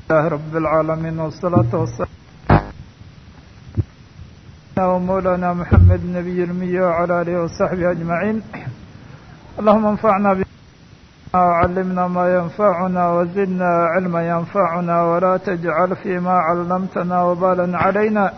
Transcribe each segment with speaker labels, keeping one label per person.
Speaker 1: لله رب العالمين والصلاة والسلام ومولانا محمد النبي المي وعلى آله وصحبه أجمعين اللهم انفعنا بما وعلمنا ما ينفعنا وزدنا علما ينفعنا ولا تجعل فيما علمتنا وبالا علينا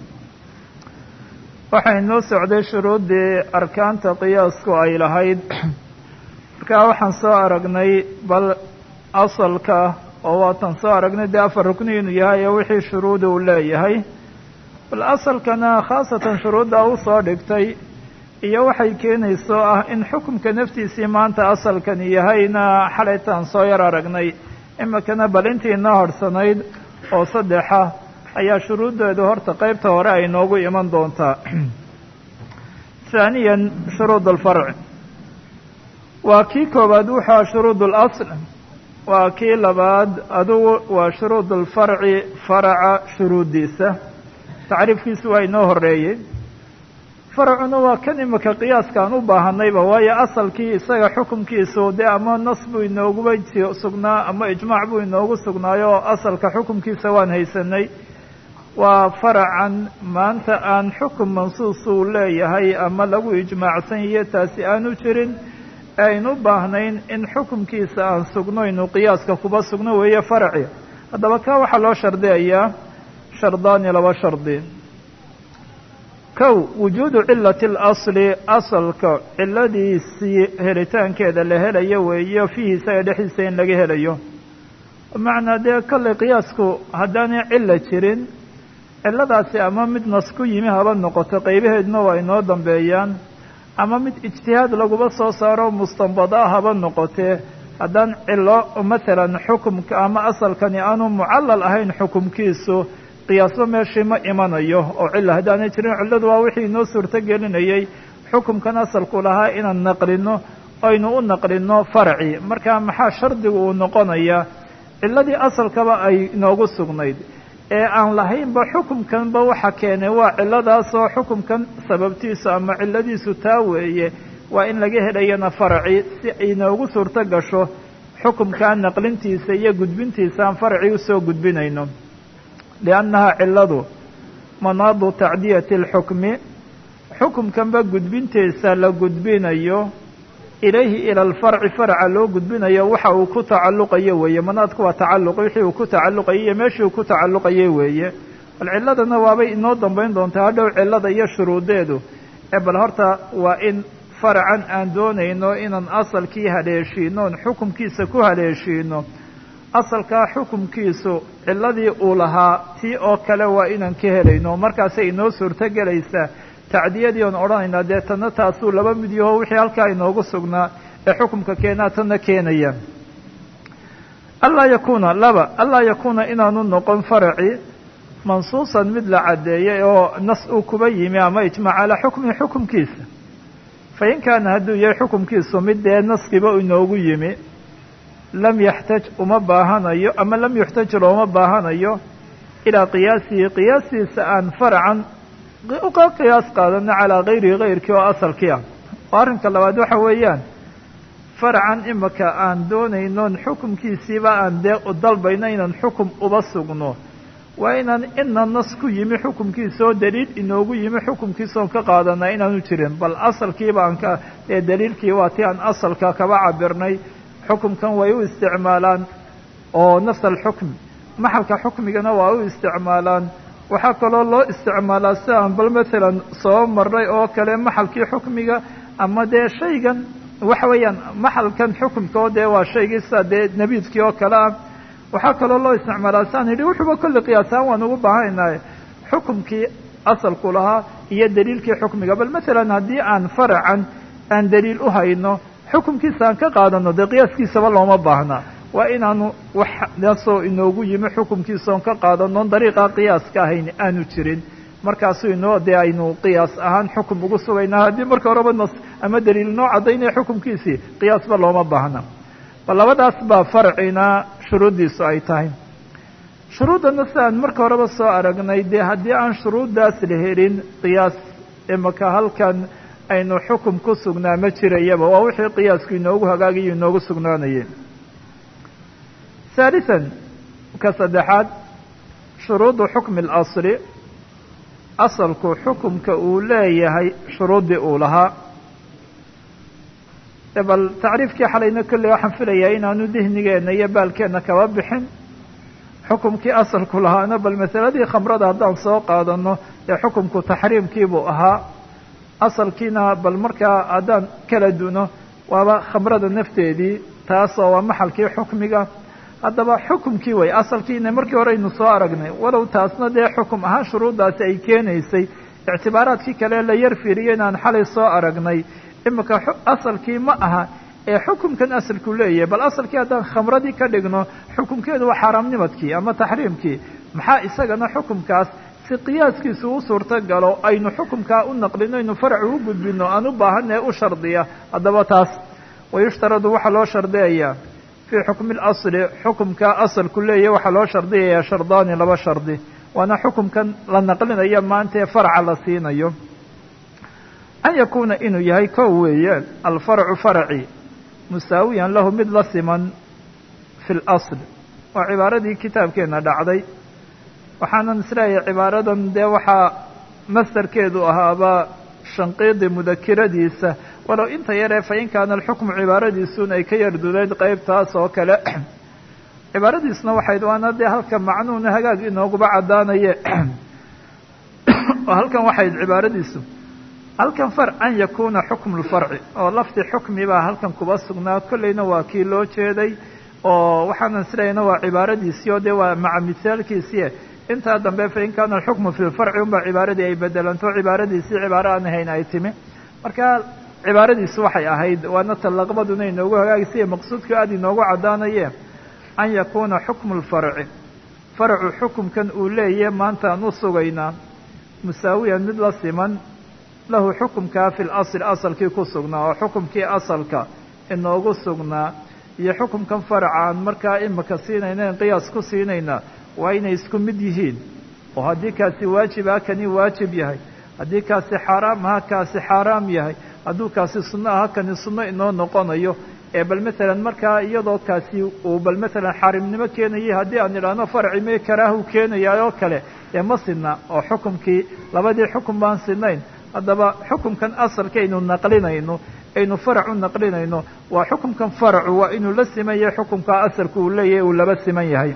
Speaker 1: waxaynoo socday shuruuddii arkaanta qiyaasku ay lahayd markaa waxaan soo aragnay bal asalka oo waatan soo aragnay dee afar rukni inuu yahay oo wixii shuruudi uu leeyahay bal asalkana khaasatan shuruudda u soo dhigtay iyo waxay keenayso ah in xukumka naftiisii maanta asalkani yahayna xalaytaan soo yar aragnay imikana bal intii inoo harhsanayd oo saddexa ayaa shuruuddeedu horta qeybta hore ay noogu iman doontaa haaniyan shuruud alfarc waa kii koowaad wuxua shuruud اlasl waa kii labaad adugu waa shuruud alfarci faraca shuruuddiisa tacriifkiisu waa inoo horeeyey faracuna waa kan imika qiyaaskaan u baahanayba waayo asalkii isaga xukumkiisu dee ama nas buu inooguba sugnaa ama ijmaac buu inoogu sugnaayo oo asalka xukumkiisa waan haysanay waa faracan maanta aan xukum mansuus uu leeyahay ama lagu ijmaacsan yahiyo taasi aanu jirin ee aynu u baahnayn in xukumkiisa aan sugno inu qiyaaska kuba sugno weeye faraci haddaba ka waxaa loo shardiyayaa shardaani laba shardi kow wujuudu cilati اlasli asalka ciladiisii helitaankeeda la helayo weeyo fiihi isaga dhexdiisa in laga helayo bimacnaa dee kolley qiyaasku haddaanay cilo jirin ciladaasi ama mid nas ku yimi haba noqoto qaybaheeduna waa inoo dambeeyaan ama mid ijtihaad laguba soo saaro mustanbada haba noqotee haddaan cilo masalan xukumka ama asalkani aanu mucallal ahayn xukumkiisu qiyaasba meeshii ma imanayo oo cilo haddaanay jirin cilladu waa wixii inoo suurto gelinayay xukumkan asalku lahaa inaan naqlino aynu u naqlino farci marka maxaa shardigu uu noqonayaa ciladii asalkaba ay inoogu sugnayd ee aan lahaynba xukumkanba waxa keenay waa ciladaasoo xukumkan sababtiisu ama ciladiisu taa weeye waa in laga helayana faraci si inoogu suurto gasho xukumkaa naqlintiisa iyo gudbintiisa aan faraci usoo gudbinayno liannaha ciladu manaadu tacdiyati alxukmi xukumkanba gudbintiisa la gudbinayo ilayhi ila alfarci farca loo gudbinayo waxa uu ku tacalluqayo weeye manaadku waa tacalluq wixii uu ku tacalluqayay iyo meeshii uu ku tacalluqayay weeye bal ciladana waabay inoo dambayn doontaa hadhow cilada iyo shuruudeedu ee bal horta waa in faracan aan doonayno inaan asalkii haleeshiino on xukumkiisa ku haleeshiino asalkaa xukumkiisu ciladii uu lahaa tii oo kale waa inaan ka helayno markaasay inoo suurto gelaysaa tacdiyadii oon odhanaynaa dee tanna taasuu laba mid yaho wixii halkaa inoogu sugnaa ee xukumka keenaa tanna keenaya anlaa yakuuna laba anlaa yakuuna inaanu noqon faraci mansuusan mid la caddeeyay oo nas uu kuba yimi ama ijmaac calaa xukmihi xukumkiisa fa in kaana hadduu yahay xukumkiisu mid dee naskiba inoogu yimi lam yaxtaj uma baahanayo ama lam yuxtaj looma baahanayo ilaa qiyaasihi qiyaasiisa aan faracan uka qiyaas qaadano calaa gayrihi gayrkii oo asalkii ah oo arrinka labaad waxa weeyaan faracan imika aan doonaynon xukumkiisiiba aan dee dalbayno inaan xukum uba sugno waa inaan ina nas ku yimi xukumkiisa oo daliil inoogu yimi xukumkiisa oon ka qaadanaa inaanu jirin bal asalkiiba aan ka ee daliilkii waa ti aan asalka kaba cabirnay xukumkan way u isticmaalaan oo nafs alxukm maxalka xukmigana waa u isticmaalaan waxaa kaloo loo isticmaalaa si aan bal masalan soo marray oo kale maxalkii xukmiga ama dee shaygan waxa weeyaan maxalkan xukumka oo dee waa shaygii sida dee nabiidkii oo kale ah waxaa kaloo loo isticmaalaa siaan yidhi wuxuuba kolli qiyaasaan waan ugu baahanahay xukumkii asalku lahaa iyo daliilkii xukmiga bal masalan haddii aan faracan aan daliil u hayno xukumkiisa aan ka qaadano dee qiyaaskiisaba looma baahna waa inaanu waxdaasoo inoogu yimi xukumkiisa oon ka qaadanoon dariiqaa qiyaaska ahayn aanu jirin markaasu inoo dee aynu qiyaas ahaan xukum ugu sugaynaa haddii marka horeba nas ama daliil noo caddaynaya xukumkiisii qiyaasba looma baahna bal labadaas baa farcina shuruuddiisu ay tahay shuruuddana si aan marka horeba soo aragnay dee haddii aan shuruuddaas la helin qiyaas imaka halkan aynu xukum ku sugnaa ma jirayaba waa wixii qiyaasku inoogu hagaagayo inoogu sugnaanayeen ثالثا ka saddexaad shuruudu xukmi اlasli asalku xukumka uu leeyahay shuruuddii uu lahaa bal tacriifkii xalayna kolley waxaan filayaa inaanu dihnigeena iyo baalkeenna kaba bixin xukumkii asalku lahaana bal masaladii khamrada haddaan soo qaadano dee xukumku taxriimkiibuu ahaa asalkiina bal markaa haddaan kala duno waaba khamrada nafteedii taasoo waa maxalkii xukmiga haddaba xukumkii way asalkiina markii hore aynu soo aragnay walow taasna dee xukum ahaan shuruuddaasi ay keenaysay ictibaaraadkii kale la yar fiiriyo inaan xalay soo aragnay imika asalkii ma aha ee xukumkan asalku leeyahay bal asalkii haddaan khamradii ka dhigno xukumkeedu waa xaaraamnimadkii ama taxriimkii maxaa isagana xukumkaas si qiyaaskiisu u suurto galo aynu xukumkaa u naqlino aynu farci u gudbino aan u baahanee u shardiya haddaba taas wayushtaradu waxaa loo shardiyayaa fii xukmi اlasli xukumka asalku leeyahay waxaa loo shardiyayaa shardaani laba shardi waana xukumkan la naqlinayo maanta ee farca la siinayo an yakuuna inuu yahay kow weeye alfarcu farci musaawiyan lahu mid la siman fi اlasl waa cibaaradii kitaabkeena dhacday waxaanan isleeyahay cibaaradan dee waxaa masdarkeedu ahaaba shanqiidi mudakiradiisa walow inta yaree fa in kaana alxukmu cibaaradiisun ay ka yardudayd qeybtaas oo kale cibaaradiisna waxayd waana dee halka macnuuna hagaag inooguba caddaanaye oo halkan waxayd cibaaradiisu halkan far an yakuuna xukmu lfarci oo lafdi xukmi baa halkan kuba sugnaa kolleyna waa kii loo jeeday oo waxaanan isleeyayna waa cibaaradiisii oo dee waa maca misaalkiisii intaa dambe fain kaana alxukmu fi lfarci unbaa cibaaradii ay bedelanto cibaaradiisii cibaaro aan ahayn ay timi marka cibaaradiisu waxay ahayd waana talaqbaduna inoogu hagaagisiya maqsuudku aada inoogu caddaanaye an yakuuna xukmu lfarci farcu xukumkan uu leeyahe maanta aan u sugaynaa musaawiyan mid la siman lahu xukumkaa fi lasl asalkii ku sugnaa oo xukumkii asalka inoogu sugnaa iyo xukumkan faraca aan markaa imika siinayna qiyaas ku siinayna waa inay isku mid yihiin oo haddii kaasi waajib ah kani waajib yahay haddii kaasi xaaraam aha kaasi xaaraam yahay hadduu kaasi sunno aha kani sunno inoo noqonayo ee bal matalan markaa iyadoo kaasi uu bal matalan xaarimnimo keenayay haddii aan idhaahno farci mee karaahu keenayaa oo kale ee ma sinna oo xukumkii labadii xukum baan sinayn haddaba xukumkan asalka aynu naqlinayno aynu farac u naqlinayno waa xukumkan faracu waa inuu la siman yahay xukumka asalka uu leeyahay uu laba siman yahay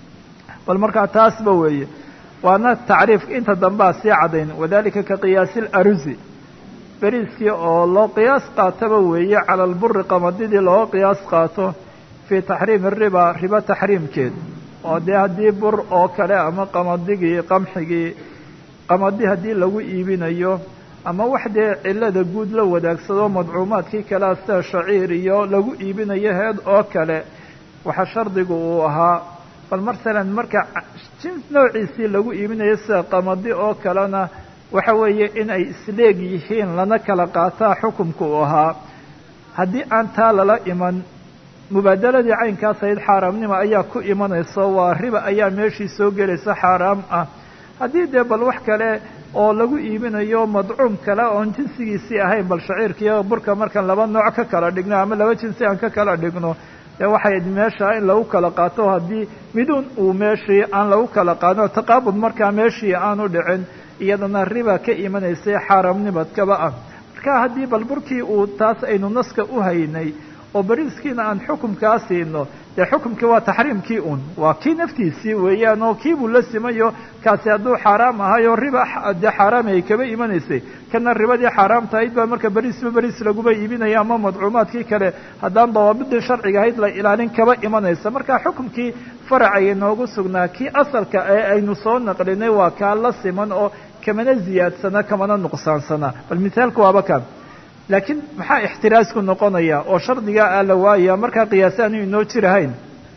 Speaker 1: bal markaa taasba weeye waana tacriif inta dambea sii caddayn wadalika ka qiyaasi larusi beriiskii oo loo qiyaas qaataba weeye cala alburi qamadidii looga qiyaas qaato fii taxriimi riba ribo taxriimkeed oo dee haddii bur oo kale ama qamadigii qamxigii qamadi haddii lagu iibinayo ama wax dee cilada guud la wadaagsado madcuumaadkii kalea sida shaciir iyo lagu iibinayo heed oo kale waxa shardigu uu ahaa bal masalan marka jins noociisii lagu iibinayo sida qamadi oo kalena waxa weeye in ay isleeg yihiin lana kala qaataa xukumka uu ahaa haddii aan taa lala iman mubaadaladii caynkaas ahayd xaaraamnimo ayaa ku imanayso waa riba ayaa meeshii soo gelaysa xaaraam ah haddii dee bal wax kale oo lagu iibinayo madcuum kale oon jinsigiisii ahayn bal shaciirkiiyo burka markaan laba nooc ka kala dhigno ama laba jinsi aan ka kala dhigno dee waxay meesha in lagu kala qaato haddii midun uu meeshii aan lagu kala qaadin taqaabud markaa meeshii aanu dhicin iyadana riba ka imanaysay xaaraamnimadkaba ah marka haddii bal burkii uu taas aynu naska u haynay oo beriiskiina aan xukumkaa siino dee xukumkii waa taxriimkii un waa kii naftiisii weeyaan oo kiibuu la simayo kaasi hadduu xaaraam ahayo riba dee xaaraami ay kaba imanaysay kana ribadii xaaraam tahayd baa marka beriisba beriis laguma iibinaya ama madcuumaadkii kale haddaan dawaabidii sharciga ahayd la ilaalin kaba imanaysa marka xukumkii faracaya noogu sugnaa kii asalka ee aynu soo naqlinay waa kaa la siman oo kamana ziyaadsana kamana nuqsaansana bal mithaalka waaba kan laakiin maxaa ixtiraasku noqonaya oo shardigaa aa la waaya markaa qiyaas aanu inoo jirahayn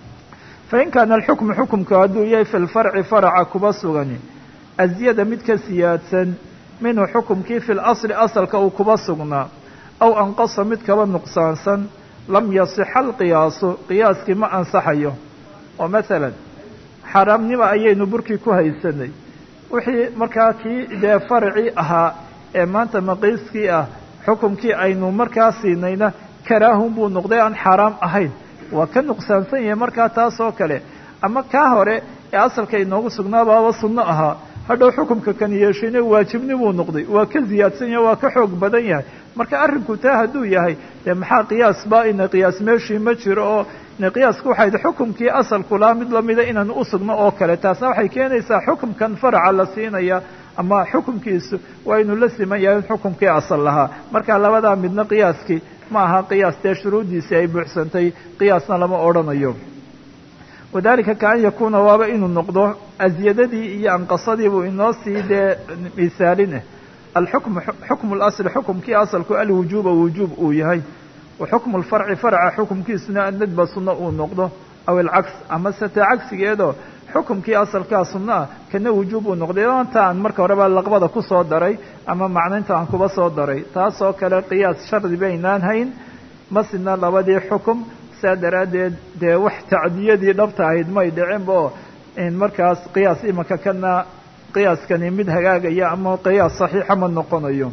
Speaker 1: fain kaana alxukmu xukumku hadduu yahay fi lfarci faraca kuba sugani azyada mid ka siyaadsan minhu xukumkii fi lasli asalka uu kuba sugnaa aw anqasa mid kaba nuqsaansan lam yasixa alqiyaasu qiyaaskii ma ansaxayo oo masalan xaaraamnimo ayaynu burkii ku haysanay wixii markaa kii dee farci ahaa ee maanta maqiiskii ah xukumkii aynu markaa siinayna karaahun buu noqday aan xaaraam ahayn waa ka nuqsaansan yahay markaa taas oo kale ama kaa hore ee asalka inoogu sugnaabaaba sunno ahaa hadhow xukumka kan yeeshayna waajibni buu noqday waa ka ziyaadsan yahay waa ka xoog badan yahay marka arrinku taa hadduu yahay dee maxaa qiyaas ba ina qiyaas meeshii ma jiro oo ina qiyaasku waxay xukumkii asalkulaa mid lamida inaan u sugno oo kale taasna waxay keenaysaa xukumkan faraca la siinaya ama xukumkiisu waa inuu la siman yahay in xukumkii asal lahaa marka labadaa midna qiyaaskii ma aha qiyaas dee shuruuddiisii ay buuxsantay qiyaasna lama odhanayo wadalika kaan yakuuna waaba inuu noqdo asyadadii iyo anqasadii buu inoo sii dee misaalineh alxukmu xukmu lasli xukumkii asalku alwujuuba wujuub uu yahay wa xukmu lfarci farca xukumkiisuna annadba sunno uu noqdo aw alcaks ama sete cagsigeedoo xukumkii asalkaa sunno ah kana wujuub uu noqday anta aan marka horeba laqbada ku soo daray ama macnaynta aan kuba soo daray taasoo kale qiyaas shardi baynaan hayn masina labadii xukum saa daraaddeed dee wax tacdiyadii dhabta ahayd may dhicinba oo markaas qiyaas imanka kana qiyaaskani mid hagaagaya ama qiyaas saxiixa ma noqonayo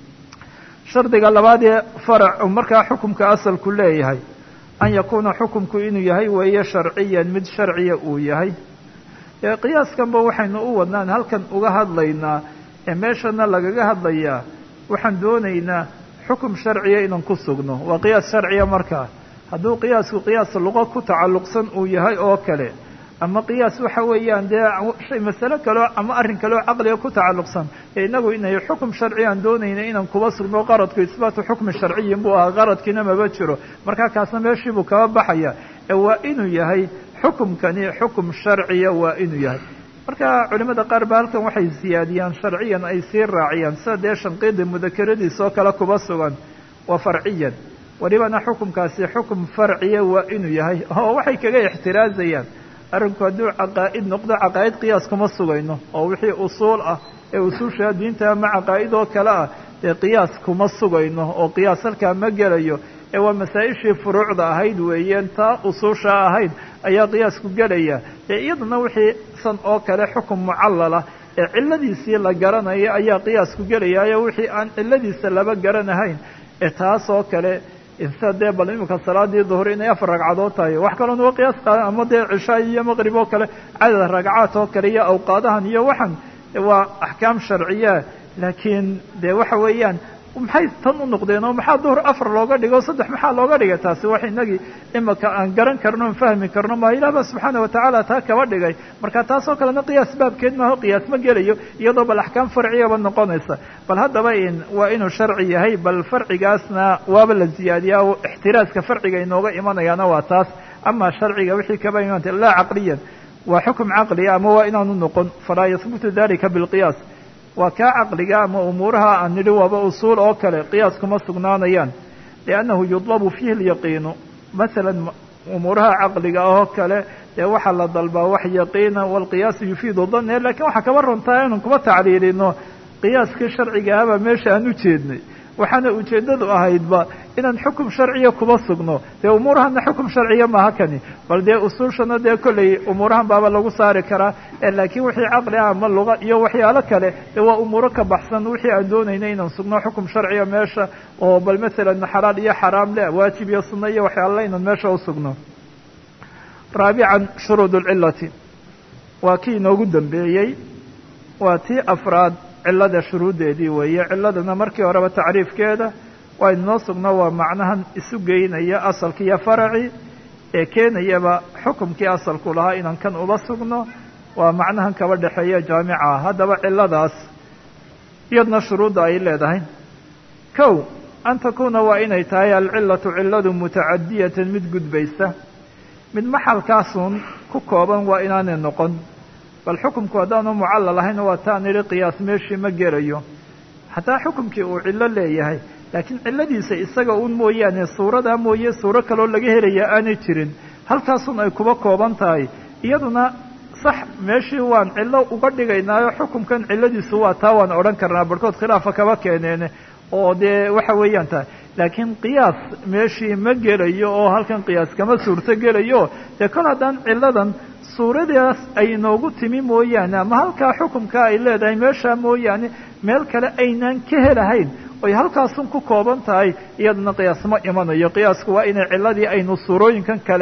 Speaker 1: shardiga labaad ee farac markaa xukumka asalku leeyahay an yakuuna xukumku inuu yahay weeye sharciyan mid sharciya uu yahay qiyaaskanba waxaynu u wadnaan halkan uga hadlaynaa ee meeshana lagaga hadlayaa waxaan doonaynaa xukum sharciya inaan ku sugno waa qiyaas sharciya markaa hadduu qiyaasku qiyaas luqo ku tacalluqsan uu yahay oo kale ama qiyaas waxa weeyaan dee masale kaleo ama arrin kaleo caqliga ku tacalluqsan ee inagu inay xukum sharci aan doonayna inaan kuba sugno qaradku isbaatu xukmi sharciyin buu ahaa qaradkiina maba jiro markaa kaasna meeshii buu kaba baxaya ee waa inuu yahay xukumkani xukum sharciya waa inuu yahay marka culimada qaar ba halkan waxay siyaadiyaan sharciyan ay sii raaciyaan sida dee shanqiida mudakeradiisa oo kale kuba sugan waa farciyan welibana xukumkaasi xukum farciya waa inuu yahay oo waxay kaga ixtiraazayaan arrinku hadduu caqaa'id noqdo caqaa'id qiyaas kuma sugayno oo wixii usuul ah ee usuusha diinta ama caqaa'id oo kale ah dee qiyaas kuma sugayno oo qiyaas halkaa ma gelayo ee waa masaa-ishii furuucda ahayd weeyeen taa usuusha ahayd ayaa qiyaasku gelaya dee iyaduna wixii san oo kale xukum mucallala ee cilladiisii la garanayo ayaa qiyaasku gelayaayo wixii aan cilladiisa laba garanahayn ee taas oo kale insa dee bal iminka salaadii duhur inay afar ragcadood tahay wax kaloon uga qiyaas qaadan ama dee cishaa iyo maqrib oo kale cadad ragcaad oo kale iyo awqaadahan iyo waxan waa axkaam sharciya laakiin dee waxa weeyaan maxay tan u noqdeen oo maxaa duhur afar looga dhigo saddex maxaa looga dhigay taasi wax inagii imaka aan garan karno on fahmi karno ma ilah ba subxaana watacaala taa kaba dhigay marka taasoo kalena qiyaas baabkeed maaho qiyaas ma gelayo iyadoo bal axkaam farciyaba noqonaysa bal haddaba waa inuu sharci yahay bal farcigaasna waaba la ziyaadiyaa o ixtiraaska farciga inooga imanayaana waa taas ama sharciga wixii kaba imanta laa caqliyan waa xukum caqliya ama waa inaanu noqon falaa yahbutu dalika bilqiyaas waa kaa caqliga ama umuuraha aan nidhi waaba usuul oo kale qiyaas kuma sugnaanayaan liannahu yudlabu fiihi lyaqiinu masalan umuuraha caqliga oo kale dee waxaa la dalbaa wax yaqiina waalqiyaasu yufiidu danne lakiin waxaa kaba runtaa inaan kuma tacliilino qiyaaskii sharcigaaba meesha aan u jeednay waxaana ujeeddadu ahaydba inaan xukum sharciya kuma sugno dee umuurahana xukum sharciya maaha kani bal dee usuushana dee kolley umuurahan baaba lagu saari karaa laakiin wixii caqli ah ama luqa iyo waxyaalo kale dee waa umuuro ka baxsan wixii aan doonayna inaan sugno xukum sharciya meesha oo bal masalan xalaal iyo xaraam le waajib iyo sunno iyo waxyaala inaan meesha usugno raabican shuruud lcilati waa kii inoogu dambeeyey waa tii afraad cilada shuruuddeedii weeye ciladana markii horeba tacriifkeeda waa inoo sugno waa macnahan isu geynaya asalki iyo faraci ee keenayaba xukumkii asalku lahaa inaan kan uba sugno waa macnahan kaba dhexeeya jaamica haddaba ciladaas iyadna shuruudda ay leedahay kow an takuuna waa inay tahay alcilatu ciladu mutacadiyatan mid gudbaysa mid maxalkaasun ku kooban waa inaanay noqon bal xukumku haddaanu mucallal ahayn waa taan idhi qiyaas meeshii ma gelayo xataa xukumkii uu cillo leeyahay laakiin cilladiisa isaga un mooyaane suuradaa mooye suuro kaloo laga helaya aanay jirin halkaasun ay kuba kooban tahay iyaduna sax meeshii waan cillo uga dhigaynaayo xukumkan cilladiisu waa taa waan odhan karnaa barhkood khilaafa kaba keeneene oo dee waxa weeyaan tahay laakiin qiyaas meeshii ma gelayo oo halkan qiyaas kama suurto gelayo dee kol haddaan cilladan suuradaas ay inoogu timi mooyaane ama halkaa xukumka ay leedahay meeshaa mooyaane meel kale aynaan ka helahayn oy halkaasun ku kooban tahay iyadana qiyaas ma imanayo qiyaasku waa inay cilladii aynu suurooyinkan kale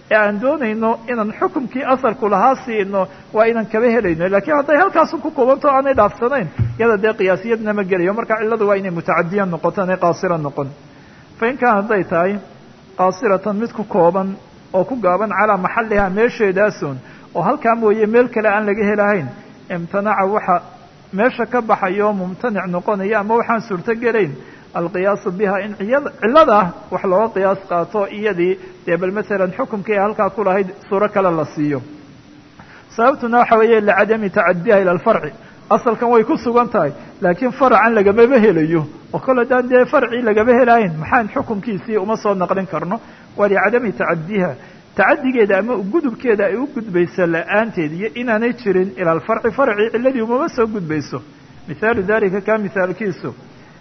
Speaker 1: ee aan doonayno inaan xukumkii asalku lahaa siino waa inaan kaba helayno lakiin hadday halkaasu ku kubanto aanay dhaafsanayn iyada dee qiyaasiyadna ma gelayo marka cilladu waa inay mutacadiya noqoto inay qaasira noqon fa in kaan hadday tahay qaasiratan mid ku kooban oo ku gaaban calaa maxallihaa meesheedaasun oo halkaa mooye meel kale aan laga helahayn imtanaca waxa meesha ka baxayo mumtanic noqonaya ama waxaan suurto gelayn alqiyaasu biha in cilladaa wax looga qiyaas qaato iyadii dee bal masalan xukumkii ay halkaa ku lahayd suuro kale la siiyo sababtuna waxa weeye licadami tacadiha ila alfarci asalkan way ku sugan tahay laakiin faracan lagamaba helayo oo kol haddaan dee farcii lagama helahayn maxaan xukumkiisii uma soo naqlin karno waa licadami tacadiha tacadigeeda ama gudubkeeda ay u gudbayso la-aanteed iyo inaanay jirin ila alfarci farci ciladii umama soo gudbayso mihaalu dalika ka mihaalkiisu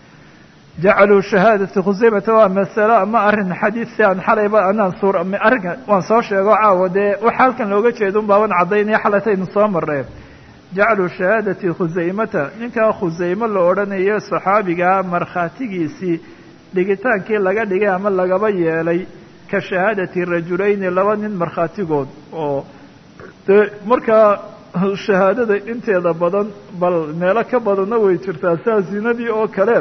Speaker 1: jacaluu shahaadati khusaymata waa masalo ama arrin xadiisi aan xalayba anaan suur arrinka waan soo sheego caawa dee waxa halkan looga jeeda un baaban caddaynaya xalataynu soo mareen jacaluu shahaadati khusaymata ninkaa khusaymo la odhanayo saxaabigaa markhaatigiisii dhigitaankii laga dhigay ama lagaba yeelay ka shahaadati rajulayni laba nin markhaatigood oo dee markaa shahaadada inteeda badan bal meelo ka badanna way jirtaa saa zinadii oo kale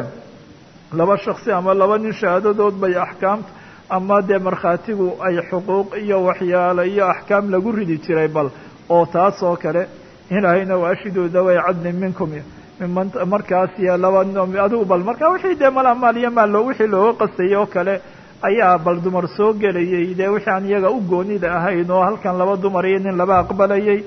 Speaker 1: laba shaksi ama laba nin shahaadadood bay axkaamta ama dee markhaatigu ay xuquuq iyo waxyaalo iyo axkaam lagu ridi jiray bal oo taas oo kale ilaahayna waashiduu daway cadlin minkum miman markaas iyo laba adigu bal marka wixii dee mala maal iyo maal wixii looga qastayay oo kale ayaa bal dumar soo gelayay dee wixii aan iyaga u goonida ahayn oo halkan laba dumar iyo nin laba aqbalayay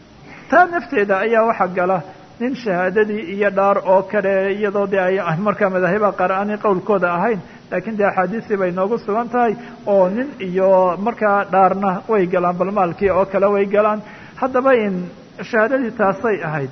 Speaker 1: taa nafteeda ayaa waxa gala nin shahaadadii iyo dhaar oo kale iyadoo dee ay markaa madaahiba qaar aanay qowlkooda ahayn laakiin dee axaadiistii bay noogu sugan tahay oo nin iyo markaa dhaarna way galaan bal maalkii oo kale way galaan haddaba in shahaadadii taasay ahayd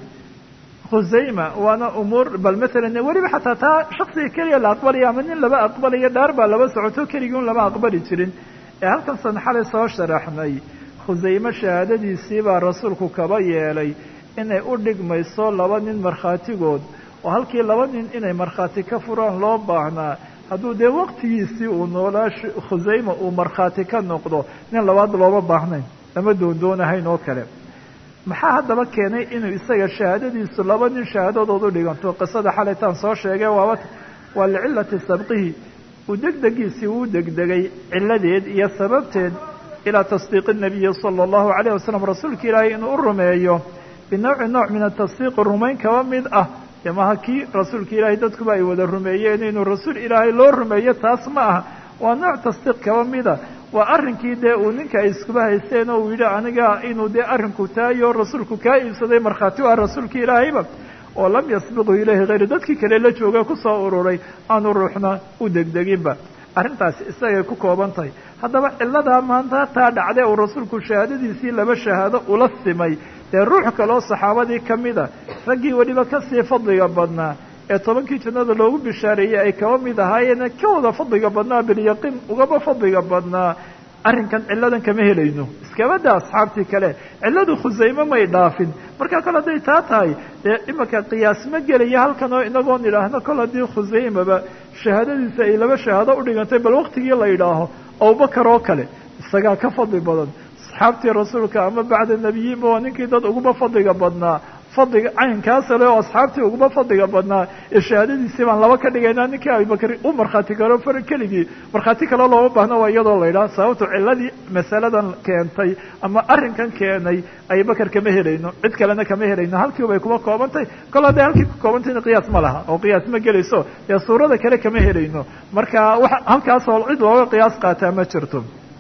Speaker 1: khusayma waana umuur bal masalan weliba xataa taa shaksiga keliya la aqbalaya ama nin laba aqbalayo dhaar baa laba socoto keligii un lama aqbali jirin ee halkan san xalay soo sharaxnay khusayme shahaadadiisii baa rasuulku kaba yeelay inay u dhigmayso laba nin markhaatigood oo halkii laba nin inay markhaati ka furaan loo baahnaa hadduu dee waqtigiisii uu noolaa khusayma uu markhaati ka noqdo nin labaad looma baahnayn lama doondoonahayn oo kale maxaa haddaba keenay inuu isaga shahaadadiisu laba nin shahaadadood u dhiganto qisada xalaytaan soo sheegay waaba waa licillati sabqihi uu degdegiisii uu degdegay cilladeed iyo sababteed ilaa tasdiiqi nabiyi sala allahu calayh wasalam rasuulka ilaahay inuu u rumeeyo binawci nooc min atasdiiqi rumayn kaba mid ah dee maha kii rasuulka ilaahay dadkuba ay wada rumeeyeen inuu rasuul ilaahay loo rumeeyo taas ma aha waa nooc tasdiiq kaba mida waa arrinkii dee uu ninka ay iskuba haysteen oo uu yidhi aniga inuu dee arrinku taayo rasuulku kaa iibsaday markhaati u ah rasuulka ilaahayba oo lam yasbiqu ilayhi hayru dadkii kale la jooga kusoo ururay aanu ruuxna u degdeginba arrintaasi isagay ku kooban tahay haddaba cilladaa maanta taa dhacday uu rasuulku shahaadadiisii laba shahaado ula simay dee ruux kaloo saxaabadii ka mida raggii weliba kasii fadliga badnaa ee tobankii jannada loogu bishaareeyey ay kaba mid ahaayeen ka wada fadliga badnaa bilyaqiin ugaba fadliga badnaa arrinkan cilladan kama helayno iskabada asxaabtii kale cilladu khusayme may dhaafin marka kol hadday taa tahay dee imanka qiyaas ma gelaya halkan oo inagoon idhaahno kol haddii khusaymaba shahaadadiisa ay laba shahaado u dhigantay bal waqtigii la yidhaaho abubakar oo kale isagaa ka fadli badan asxaabtii rasuulka ama bacda nebiyiinba waa ninkii dad uguba fadliga badnaa fadliga caynkaasa le oo asxaabtii uguba fadliga badnaa ee shahaadadiisii baan laba ka dhigaynaa ninkii abubakr u markhaati karo far keligii markhaati kale looma baahno waa iyadoo la yidhaha sababto ciladii masaladan keentay ama arrinkan keenay abubakar kama helayno cid kalena kama helayno halkii bay kuma koobantahy kol hadday halkii ku koobantayna qiyaas ma laha oo qiyaas ma gelayso dee suurada kale kama helayno marka wa halkaasoo cid looga qiyaas qaataa ma jirto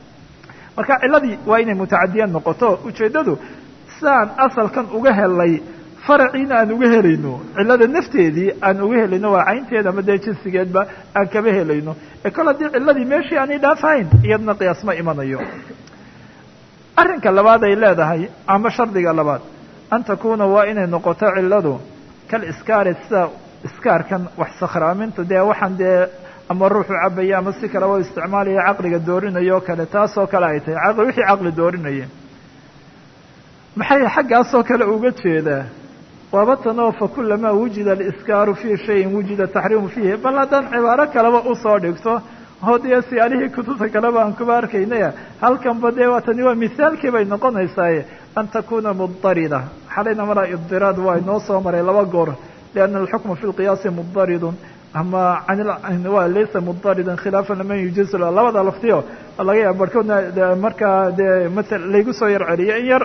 Speaker 1: marka ciladii waa inay mutacadiyad noqoto ujeeddadu sidaan asalkan uga helay faraciina aan uga helayno cillada nafteedii aan uga helayno waa caynteeda ama dee jinsigeedba aan kama helayno ee kol haddii cilladii meeshii aanay dhaafahayn iyadna qiyaas ma imanayo arrinka labaad ay leedahay ama shardiga labaad an takuuna waa inay noqoto cilladu kal iskaari sida iskaarkan wax sakhraaminta dee waxaan dee ama ruuxu cabaya ama si kaleba isticmaalaya caqliga doorinayo o kale taasoo kale ay tahay caqli wixii caqli doorinaya maxay xaggaasoo kale uga jeedaa waaba tanoo fa kulamaa wujida aliskaaru fii shayin wujida taxriimu fiihi bal haddaan cibaaro kaleba usoo dhigto oo dee siyaalihii kutubta kaleba aan kuba arkaynaya halkanba dee waa tani waa mithaalkii bay noqonaysaaye an takuna mudarida xalayna maraa idiraad waa inoo soo maray laba goor lianna alxukma fi lqiyaasi mudaridun ama waa laysa mudaridan khilaafan liman yujizu labada laftiyo laga yaaba barhkoodna markaa dee maala laygu soo yar celiyo in yar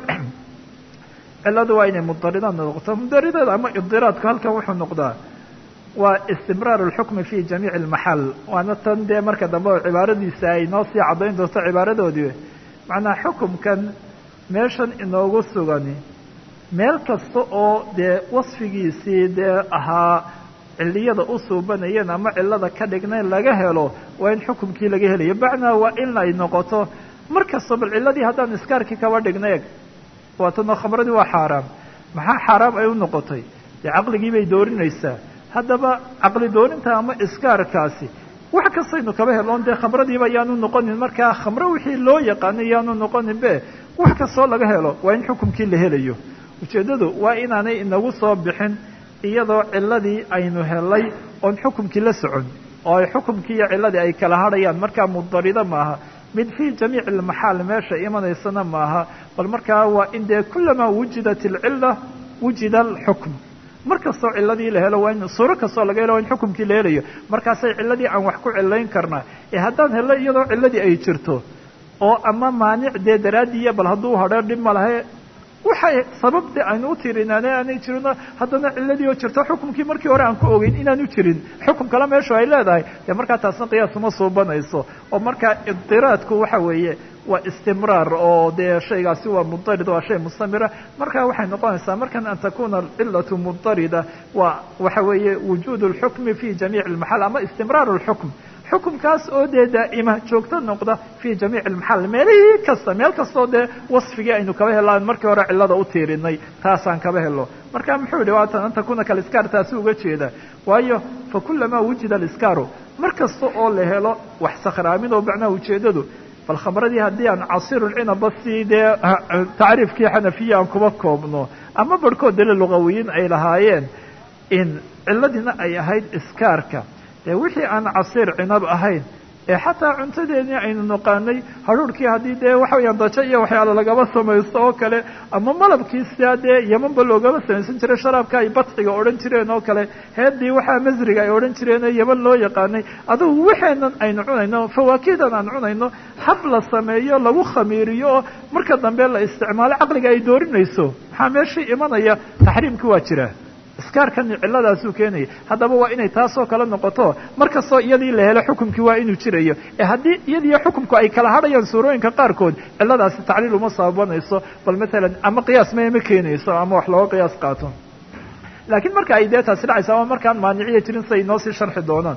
Speaker 1: ciladu waa inay mudaridaad noqoto mudaridaad ama idiraadku halkan wuxuu noqdaa waa istimraar اlxukmi fi jamiici اlmaxal waana tan dee marka dambe oo cibaaradiisa ay noo sii caddayn doonto cibaaradoodii macnaa xukumkan meeshan inoogu sugani meel kasta oo dee wasfigiisii dee ahaa ciliyada u suubanayeen ama cilada ka dhignayn laga helo waa in xukumkii laga helayo bacnaa waa in ay noqoto mar kasta bal ciladii haddaan iskaarkii kaba dhigna eg waatanoo khamradii waa xaaraam maxaa xaaraam ay u noqotay dee caqligii bay doorinaysaa haddaba caqli doorinta ama iskaarkaasi wax kastaynu kaba heloon dee khamradiiba yaanu noqonin markaa khamro wixii loo yaqaanay yaanu noqonin be wax kastoo laga helo waa in xukumkii la helayo ujeeddadu waa inaanay inagu soo bixin iyadoo ciladii aynu helay oon xukumkii la socon oo ay xukumkii iyo ciladii ay kala hadhayaan markaa mudarido maaha mid fii jamiici almaxaal meesha imanaysana maaha bal markaa waa in dee kulamaa wujidat alcila wujida alxukm mar kastoo ciladii la helo waa in suuro kastoo laga helo waa in xukumkii la helayo markaasay ciladii aan wax ku cilayn karnaa ee haddaan hello iyadoo ciladii ay jirto oo ama maanic dee daraadiiya bal hadduu hadhee dhib ma lahe waxay sababta aynu u tirinaane aanay jirino haddana ciladii oo jirto xukumkii markii hore aan ku ogeyn inaanu jirin xukum kale meeshu ay leedahay dee markaa taasna qiyaas uma suubanayso oo markaa idiraadku waxa weeye waa istimraar oo dee shaygaasi waa mudarid waa shay mustamira marka waxay noqonaysaa markan an takuna alcilatu mudarida waa waxa weeye wujuud اlxukmi fi jamiic اlmaxal ama istimraar اlxukm xukumkaas oo dee daa'ima joogto noqda fi jamiic almaxal meelihii kasta meel kastoo dee wasfigii aynu kaba helaan markii hore cilada u tiirinay taasaan kaba helo marka muxuu yihi waatan an takuna kaliskaar taasi uga jeeda waayo fakulamaa wujida aliskaaru mar kasta oo la helo wax sakhraamin oo macnaha ujeedadu bal khamradii haddii aan casiirulcinaba si dee tacriifkii xanafiya aan kuba koobno ama barhkood dale lugawiyiin ay lahaayeen in ciladiina ay ahayd iskaarka dee wixii aan casiir cinab ahayn ee xataa cuntadeedii aynu naqaanay hadhuurhkii haddii dee waxa weyaan dajo iyo waxyaala lagaba samaysto oo kale ama malabkii sidaa dee yemanba loogaba samaysan jiray sharaabka ay badxiga odhan jireen oo kale heeddii waxaa masriga ay odhan jireen ee yeman loo yaqaanay adugu waxeenan aynu cunayno fawaakidan aan cunayno hab la sameeyo lagu khamiiriyo oo marka dambe la isticmaalo caqliga ay doorinayso maxaa meeshii imanaya taxriimkii waa jira iskaarkani ciladaasuu keenaya haddaba waa inay taasoo kale noqoto mar kastoo iyadii la helo xukumkii waa inuu jirayo ee haddii iyadiiyo xukumku ay kala hadhayaan suurooyinka qaarkood ciladaasi tacliil uma sababanayso bal maalan ama qiyaas ma ma keenayso ama wax looga qiyaas qaato laakiin marka ay dee taasi dhacaysa ama markaan maaniciya jirin siay noo sii sharxi doonaan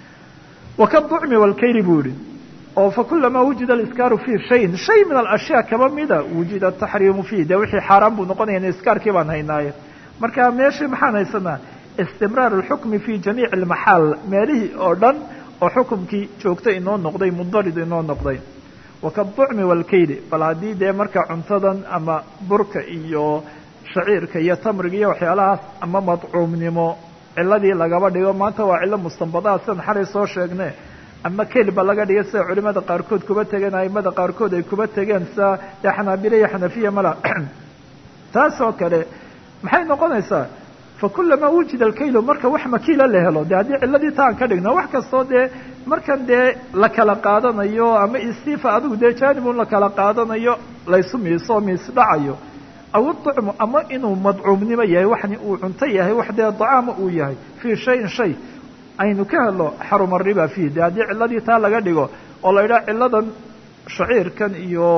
Speaker 1: wakaducmi walkayli buu yihi oo fakulamaa wujida aliskaaru fi shayin shay min alashyaa kaba mida wujida ataxriimu fiih dee wixii xaaraan buu noqonaya iskaarkii baan haynaaye marka meeshii maxaan haysanaa istimraar اlxukmi fi jamiici اlmaxaal meelihii oo dhan oo xukumkii joogto inoo noqday mudarid inoo noqday wakaducmi walkayli bal haddii dee marka cuntadan ama burka iyo shaciirka iyo tamriga iyo waxyaalahaas ama madcuumnimo ciladii lagaba dhigo maanta waa cilo mustanbadaha sidan xalay soo sheegne ama kelba laga dhigay sida culimada qaarkood kuba tegeen aimada qaarkood ay kuba tegeen sida dee xanaabile iyo xanafiya mala taas oo kale maxay noqonaysaa fakulamaa wujida alkaylo marka wax makiila la helo de haddii ciladii taan ka dhigno wax kastoo dee markan dee la kala qaadanayo ama istifa adigu dee jaanibun la kala qaadanayo laysu miiso miis dhacayo aw iducmu ama inuu madcuumnimo yahay waxni uu cunto yahay wax dee dacaama uu yahay fii shayin shay aynu ka helo xaruma riba fiih de haddii ciladii taa laga dhigo oo la yidhaha ciladan shaciirkan iyo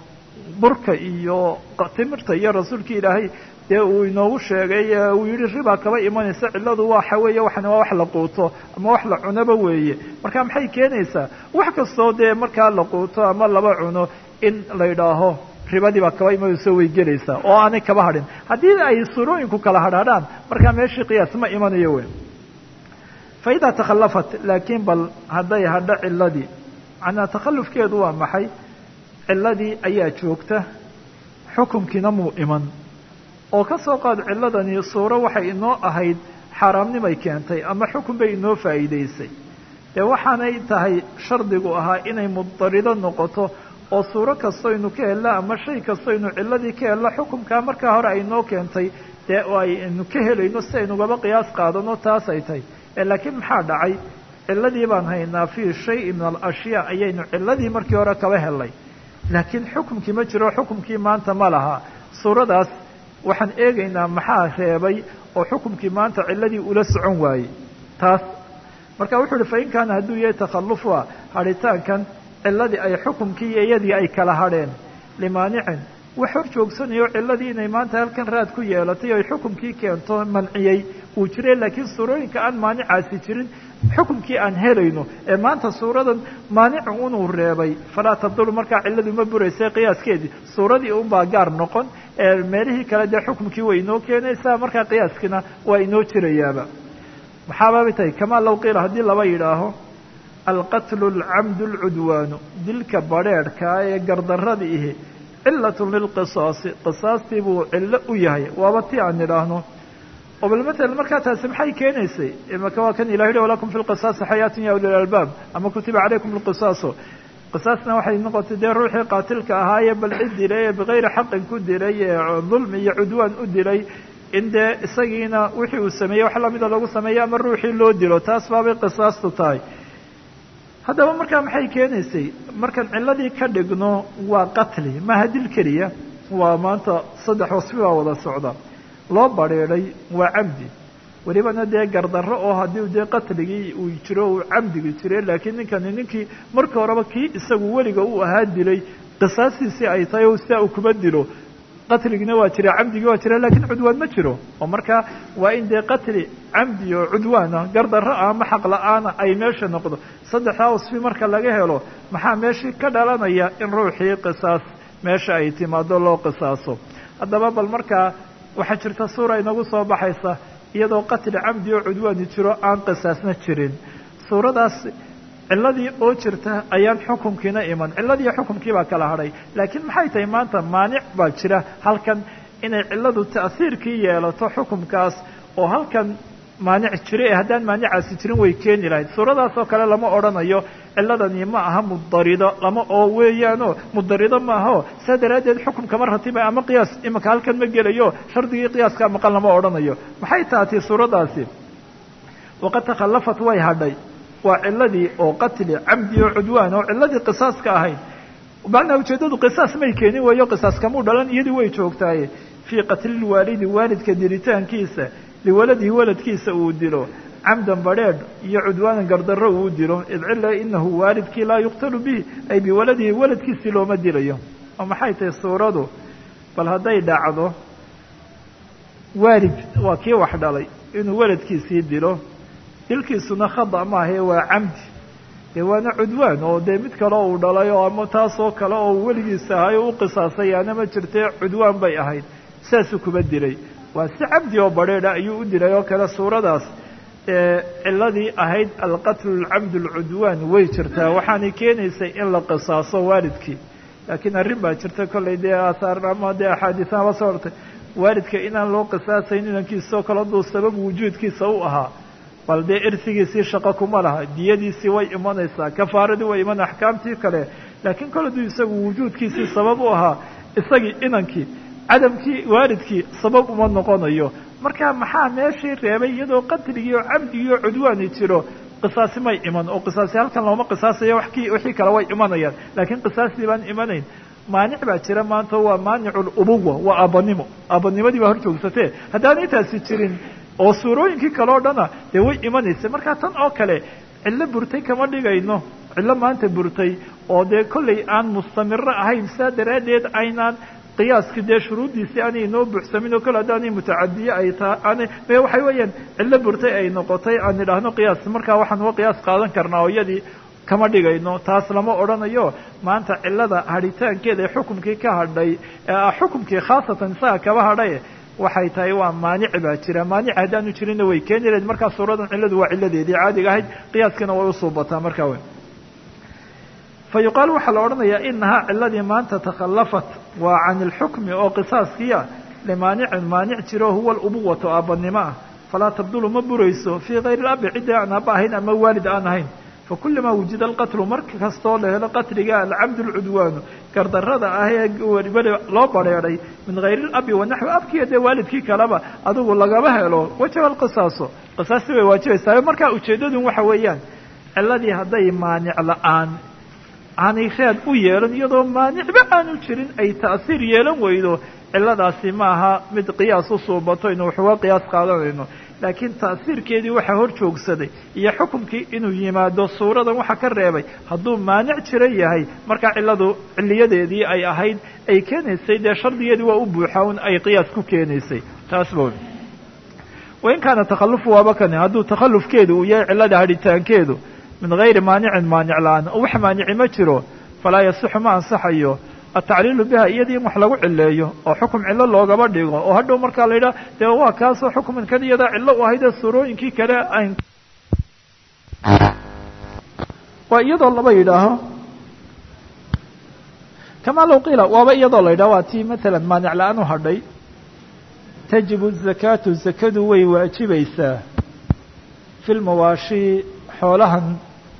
Speaker 1: burka iyo timirta iyo rasuulkii ilaahay dee uu inoogu sheegay uu yihi riba kaba imanaysa ciladu waxa weeye waxan waa wax la quuto ama wax la cunaba weeye marka maxay keenaysaa wax kastoo dee markaa la quuto ama laba cuno in la yidhaaho ribadii baa kaba imanayso way gelaysaa oo aanay kaba hadhin haddii ay surooyinku kala hadhaadhaan markaa meeshii qiyaas ma imanayo wey fa idaa takhallafat laakiin bal hadday hadho ciladii macnaa takhallufkeedu waa maxay ciladii ayaa joogta xukumkiina muu iman oo ka soo qaad ciladani suuro waxay inoo ahayd xaaraamnimay keentay ama xukun bay inoo faa'iidaysay dee waxaanay tahay shardigu ahaa inay mudarido noqoto oo suuro kastoynu ka helno ama shay kastoynu ciladii ka helno xukumkaa markaa hore ay noo keentay dee aynu ka helayno si aynugaba qiyaas qaadano taas ay tahay laakiin maxaa dhacay ciladii baan haynaa fii shayin min alashyaa ayaynu ciladii markii hore kaba helnay laakiin xukumkii ma jiro xukumkii maanta ma laha suuradaas waxaan eegaynaa maxaa reebay oo xukumkii maanta ciladii ula socon waayey taas marka wuxuu uhi fain kaana hadduu yahay takhalufa hadhitaankan ciladii ay xukumkii iyo iyadii ay kala hadheen limaanicin wax hor joogsanayo ciladii inay maanta halkan raad ku yeelatay oy xukumkii keento manciyey uu jiray laakiin suurooyinka aan maanicaasi jirin xukumkii aan helayno ee maanta suuradan maanicu unuu reebay falaa tabdulu markaa ciladu ma buraysay qiyaaskeedii suuradii unbaa gaar noqon ee meelihii kale dee xukumkii way inoo keenaysaa markaa qiyaaskiina waa inoo jirayaaba maxaababay tahay kamaa low qiila haddii laba yidhaaho alqatlu alcamdu alcudwaanu dilka badrheedhkaa ee gardarrada ihi cilatun lilqisaasi qisaastii buu cillo u yahay waaba ti aan idhaahno oo bal matalan markaa taasi maxay keenaysay imaka waa kan ilah yihi walakum fi lqisaasi xayaatun ya uli lalbaab ama kutiba calaykum lqisaaso qisaasna waxay noqotay dee ruuxii qaatilka ahaayee bal cid dilay ee bikayri xaqin ku dilay ee dulmi iyo cudwaan u dilay in dee isagiina wixii uu sameeyey wax lamida lagu sameeyo ama ruuxii loo dilo taas baabay qisaastu tahay haddaba markaa maxay keenaysay markaan ciladii ka dhigno waa qatli maaha dil keliya waa maanta saddex wasfi baa wada socda loo badrheedhay waa camdi welibana dee gardarro oo haddii dee qatligii uu jiro uu camdigi jire laakiin ninkani ninkii marka horeba kii isagu weliga uu ahaa dilay qisaastiisii ay tahay o sidaa uu kuma dilo qatligina waa jira camdigii waa jira lakiin cudwaan ma jiro oo marka waa in dee qatli camdi oo cudwaana gardarro ah ama xaq la-aana ay meesha noqdo saddexdaa wasfi marka laga helo maxaa meeshii ka dhalanaya in ruuxii qisaas meesha ay timaado loo qisaaso haddaba bal markaa waxaa jirta suura inagu soo baxaysa iyadoo qatli camdi oo cudwaani jiro aan qisaasna jirin suuradaas ciladii oo jirta ayaan xukumkiina iman ciladiiyo xukumkii baa kala hadhay laakiin maxay tahay maanta maanic baa jira halkan inay ciladu ta'hiirkii yeelato xukumkaas oo halkan maanic jira ee haddaan maanicaasi jirin way keeni lahayd suuradaas oo kale lama odhanayo ciladani ma aha mudarido lama oo weeyaano mudarido maaho saa daraaddeed xukumkama ratiba ama qiyaas imanka halkan ma gelayo shardigii qiyaaskaa maqan lama odhanayo maxay tahatay suuradaasi waqad takhallafat way hadhay waa ciladii oo qatli camdi oo cudwaan oo ciladii qisaaska ahayd macnaa ujeeddadu qisaas may keenin weeyo qisaas kamuu dhalan iyadii way joogtaaye fii qatlilwaalidi waalidka dilitaankiisa liwaladihi waladkiisa uu dilo camdan badrheedh iyo cudwaanan gardarro uu dilo id cila inahu waalidkii laa yuqtalu bihi ay biwaladihi waladkiisii looma dilayo oo maxay tahay suuradu bal hadday dhacdo waalid waa kii wax dhalay inuu waladkiisii dilo dilkiisuna khada maahae waa camdi dee waana cudwaan oo dee mid kale uu dhalay oo ama taasoo kale oo weligiisa ahay oo u qisaasay aana ma jirtee cudwaan bay ahayd saasuu kuba dilay waa si cabdi oo badrheedha ayuu u dilay oo kale suuradaas ciladii ahayd alqatlu alcamd alcudwaan way jirtaa waxaanay keenaysay in la qisaaso waalidkii laakiin arrin baa jirta kollay dee aahaar ama dee axaadiisnaba soo hortay waalidka inaan loo qisaasayn inankiisoo kale hadduu sabab wujuudkiisa u ahaa bal dee irsigiisii shaqo kuma laha diyadiisii way imanaysaa kafaaradii way iman axkaamtii kale laakiin kol hadduu isagu wujuudkiisii sabab u ahaa isagii inankii cadamkii waalidkii sabab uma noqonayo marka maxaa meeshii reebay iyadoo qatligii oo camdigii oo cudwaani jiro qisaasi may iman oo qisaasi halkan looma qisaasayo wakii wixii kale way imanayaan laakiin qisaastii baan imanayn maanic baa jira maanta waa maanicu lubuwa waa aabanimo aabanimadii baa hor joogsatee haddaanay taasi jirin oo suurooyinkii kale o dhana dee way imanaysa marka tan oo kale cillo burtay kama dhigayno cillo maanta burtay oo dee kollay aan mustamiro ahayn saa daraaddeed aynaan qiyaaskii dee shuruuddiisii aanay inoo buuxsamin oo kale haddaanay mutacadiye ay tahay aanay me waxay weeyaan cillo burtay ay noqotay aan idhaahno qiyaas markaa waxaan uga qiyaas qaadan karnaa oo iyadii kama dhigayno taas lama odhanayo maanta cilada hadhitaankeeda ee xukumkii ka hadhay xukumkii khaasatan isaga kaba hadhay waxay tahay waa maanici baa jira maanici haddaanu jirinna way keeni lahayd markaa suuradan cilladu waa cilladeedii caadiga ahayd qiyaaskiina way usuubataa markaa wey fa yuqaal waxaa la odhanayaa inahaa ciladii maanta takhallafat waa can ilxukmi oo qisaaskiia limaanicin maanic jiro huwa alubuwatu aabanimo ah falaa tabdulu ma burayso fii kayri labi ciddii aan aaba ahayn ama waalid aan ahayn fakulamaa wujida alqatlu mar kastoo la helo qatliga alcabdu lcudwaanu gardarrada ah ee weli loo bareeday min hayri labi wanaxwi abkiiyo dee waalidkii kaleba adigu lagama helo wajaba alqisaaso qisaasti way waajibaysaa markaa ujeeddadun waxa weeyaan ciladii hadday maanic la-aan aanay raad u yeelan iyadoo maanicba aanu jirin ay ta'siir yeelan weydo ciladaasi ma aha mid qiyaas u suubato inu waxuga qiyaas qaadanayno laakiin ta'siirkeedii waxaa hor joogsaday iyo xukumkii inuu yimaado suuradan waxa ka reebay hadduu maanic jira yahay markaa cilladu ciliyadeedii ay ahayd ay keenaysay dee shardigeedii waa u buuxaa un ay qiyaas ku keenaysay taas ba wain kaana takhalufu waaba kani hadduu takhallufkeedu uu yahay cillada hadhitaankeedu min gayri maanicin maanic la-aan oo wax maanici ma jiro falaa yasixu ma ansaxayo atacliilu biha iyadii in wax lagu cileeyo oo xukum cillo loogaba dhigo oo hadhow markaa la yidhaha dee waa kaasoo xukuminkan iyadaa cillo u ahayd ee suurooyinkii kale ayn waa iyadoo laba yidhaaho kamaa low qiila waaba iyadoo la yidhaho waa tii matalan maanic la-aan u hadhay tajibu zakaatu zakadu way waajibaysaa fi lmawaashi xoolahan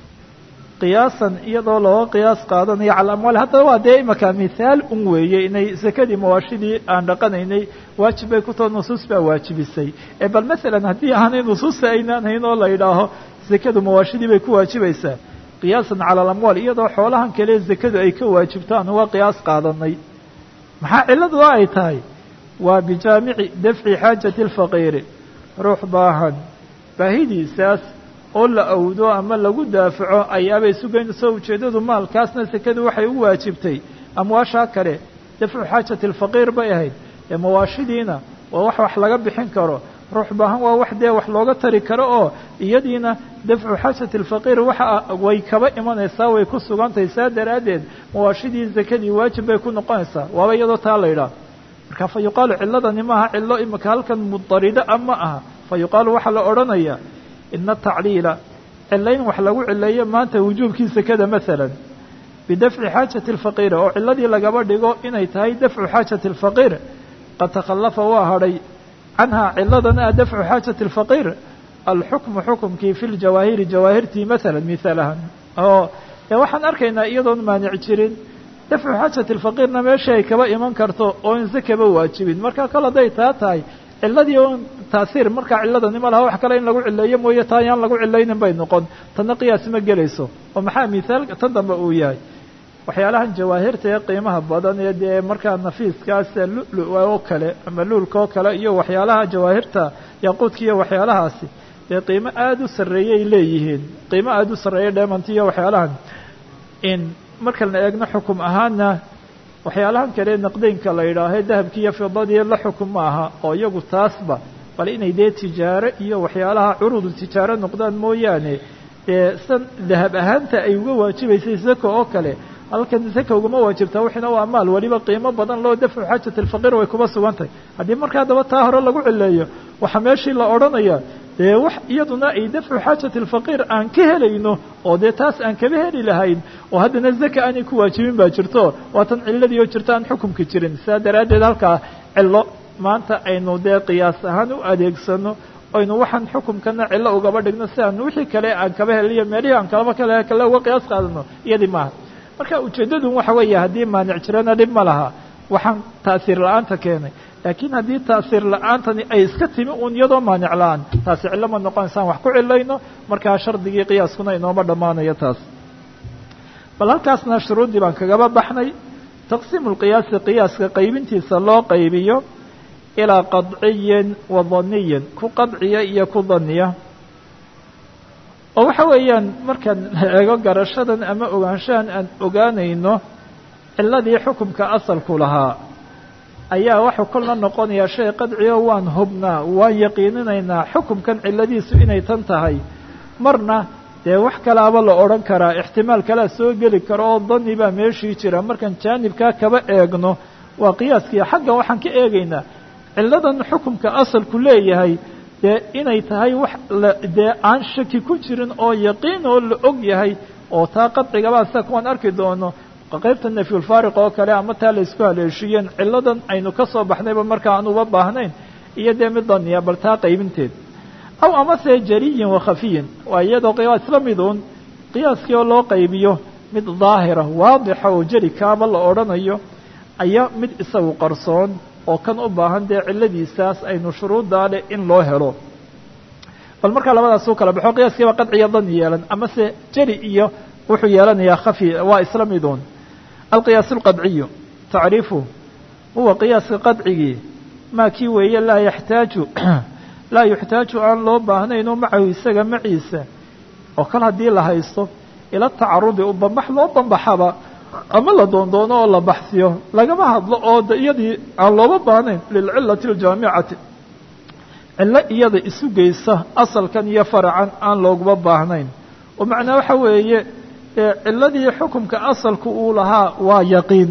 Speaker 1: qiyaasan iyadoo looga qiyaas qaadanayo cala amwaal haddaba waa dee imaka mithaal un weeye inay zakadii mawaashidii aan dhaqanaynay waajib bay ku tao nusuus baa waajibisay ee bal masalan haddii aanay nusuusta aynaan hayn oo la yidhaaho zakadu mawaashidii bay ku waajibaysaa qiyaasan cala alamwaal iyadoo xoolahan kale zakadu ay ka waajibto aan uga qiyaas qaadanay maxaa cilladu ay tahay waa bijaamici dafci xaajati alfaqiiri ruux baahan baahidiisaas oo la awdo ama lagu daafaco ayaabay sugaynayso ujeeddadu maalkaasna sekadu waxay u waajibtay amwaashaa kale dafcu xaajati alfaqiir bay ahayd ee mawaashidiina waa wax wax laga bixin karo ruux baahan waa wax dee wax looga tari karo oo iyadiina dafcu xaajati alfaqiir waxa way kaba imanaysaa way ku sugantahay saa daraaddeed mawaashidii zakadii waajib bay ku noqonaysaa waaba iyadoo taa la yidhaah marka fa yuqaalu cilladani maaha cillo imika halkan mudarida a ma aha fa yuqaalu waxaa la odhanayaa ina tacliila cilayn wax lagu cileeyo maanta wujuubkii sekada masalan bidafci xaajati alfaqiir oo ciladii lagaba dhigo inay tahay dafcu xaajati alfaqiir qad takhallafa waa hadhay canhaa ciladan ah dafcu xaajati alfaqiir alxukmu xukumkii fi ljawaahiri jawaahirtii masalan mihaalahan oo dee waxaan arkaynaa iyadoon maanic jirin dafcu xaajati alfaqiirna meesha ay kaba iman karto oo in zakaba waajibin marka kol hadday taa tahay ciladii on taasiir markaa ciladani ma laha wax kale in lagu cileeyo mooye taa yaan lagu cilaynin bay noqon tanna qiyaas ma gelayso oo maxaa mithaalka tan dambe uu yahay waxyaalahan jawaahirta ee qiimaha badan ee dee markaa nafiiskaas lulu oo kale ama luulka oo kale iyo waxyaalaha jawaahirta yaquudka iyo waxyaalahaasi dee qiimo aada u sarreeyay leeyihiin qiimo aada u sarreeya dheemanti iyo waxyaalahan in markana eegno xukum ahaana waxyaalahan kale naqdeynka la yidhaahe dahabki iyo fidadii la xukum ma aha oo iyagu taasba bal inay dee tijaaro iyo waxyaalaha curudu tijaaro noqdaan mooyaane dee san dahab ahaanta ay uga waajibaysay zaka oo kale halkan zaka ugama waajibtaa wixina waa maal weliba qiimo badan loo dafcu xaajat alfaqiir way kuba sugan tahay haddii markaa daba taa hore lagu cileeyo waxaa meeshii la odhanaya dee wax iyaduna ay dafcu xaajati alfaqiir aan ka helayno oo dee taas aan kaba heli lahayn oo haddana zaka aanay ku waajibin baa jirto waatan ciladii oo jirto aan xukumka jirin sidaa daraaddeed halkaa cillo maanta aynu dee qiyaas ahaan u adeegsano aynu waxaan xukumkana cillo ugaba dhigno si aan wixii kale aan kaba heliyo meelihii aan kalaba kale kale uga qiyaas qaadano iyadii maaha marka ujeeddadun waxa weeye haddii maanic jirana dhib ma laha waxaan taasiir la-aanta keenay laakiin haddii taasiir la-aantani ay iska timi uun iyadoo maanic la-aan taasi cillo ma noqonaysaan wax ku cilayno markaa shardigii qiyaaskuna inooma dhammaanayo taas bal halkaasna shuruuddii baan kagaba baxnay taqsiimu lqiyaasi qiyaaska qaybintiisa loo qaybiyo ilaa qadciyin wa daniyin ku qadciya iyo ku daniya oo waxa weeyaan markaan eego garashadan ama ogaanshahan aan ogaanayno ciladii xukumka asalku lahaa ayaa waxuu kolna noqonayaa shay qadciyo waan hubnaa waan yaqiininaynaa xukumkan ciladiisu inay tan tahay marna dee wax kalaaba la odhan karaa ixtimaal kalea soo geli karo oo dani baa meeshii jira markaan jaanibkaa kaba eegno waa qiyaaskiia xaggan waxaan ka eegaynaa ciladan xukumka asalku leeyahay dee inay tahay wax dee aan shaki ku jirin oo yaqiin oo la og yahay oo taa qadcigabaa sida kuwaan arki doono qaybta nafyulfaariq oo kale ama taa la isku haleeshiyeen ciladan aynu ka soo baxnayba marka aan uba baahnayn iyo dee mid daniya bal taa qaybinteed aw amase jariyin wa khafiyin waa iyadoo qiyaa isla miduun qiyaaskii oo loo qaybiyo mid daahira waadixa oo jeli kaaba la odhanayo ayaa mid isagu qarsoon oo kan u baahan dee cilladiisaas aynu shuruuddaa leh in loo helo bal markaa labadaas u kala baxo qiyaaskiiba qadciya dani yeelan amase jeli iyo wuxuu yeelanayaa khafi waa isla miduun alqiyaas alqadciyu tacriifu huwa qiyaaska qadcigii maa kii weeye laa yaxtaaju laa yuxtaaju aan loo baahnayno macahu isaga maciisa oo kal haddii la haysto ila tacarudi u bambax loo bambaxaba ama la doondoono oo la baxsiyo lagama hadlo oo de iyadii aan looba baahnayn lilcilati aljaamicati cillo iyada isu geysa asalkan iyo faracan aan looguma baahnayn oo macnaa waxa weeye cilladii xukumka asalku uu lahaa waa yaqiin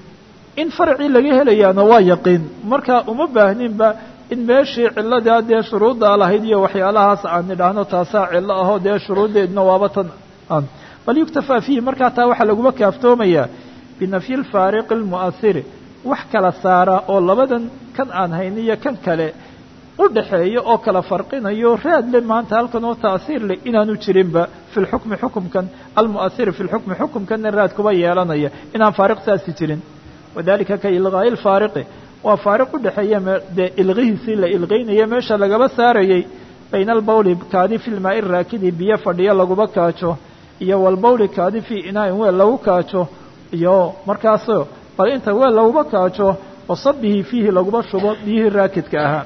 Speaker 1: in faracii laga helayaana waa yaqiin marka uma baahninba in meeshii cilladaa dee shuruuddaa lahayd iyo waxyaalahaas aan nidhaahno taasaa cillo ahoo dee shuruuddeedna waaba tan aan bal yuktafaa fiihi markaa taa waxaa laguma kaaftoomayaa binafyi lfaariqi almu'ahiri wax kala saara oo labadan kan aan hayni iyo kan kale u dhaxeeyo oo kala farqinayo raad le maanta halkan oo ta'siir leh inaanu jirinba fi lxukmi xukumkan almu'ahiri fi lxukmi xukumkanna raad kuba yeelanaya inaan faariq saasi jirin wadalika ka ilqaa'i lfaariqi waa faariq u dhexeeya dee ilqihiisii la ilqaynaya meesha lagaba saarayay bayna albawli kaadi fi lmaa'i raakidi biyo fadhiyo laguma kaajo iyo walbawli kaadi fii inaa'in weel lagu kaajo iyo markaaso bal inta weel laguma kaajo wasabihi fiihi laguma shubo biyihii raakidka ahaa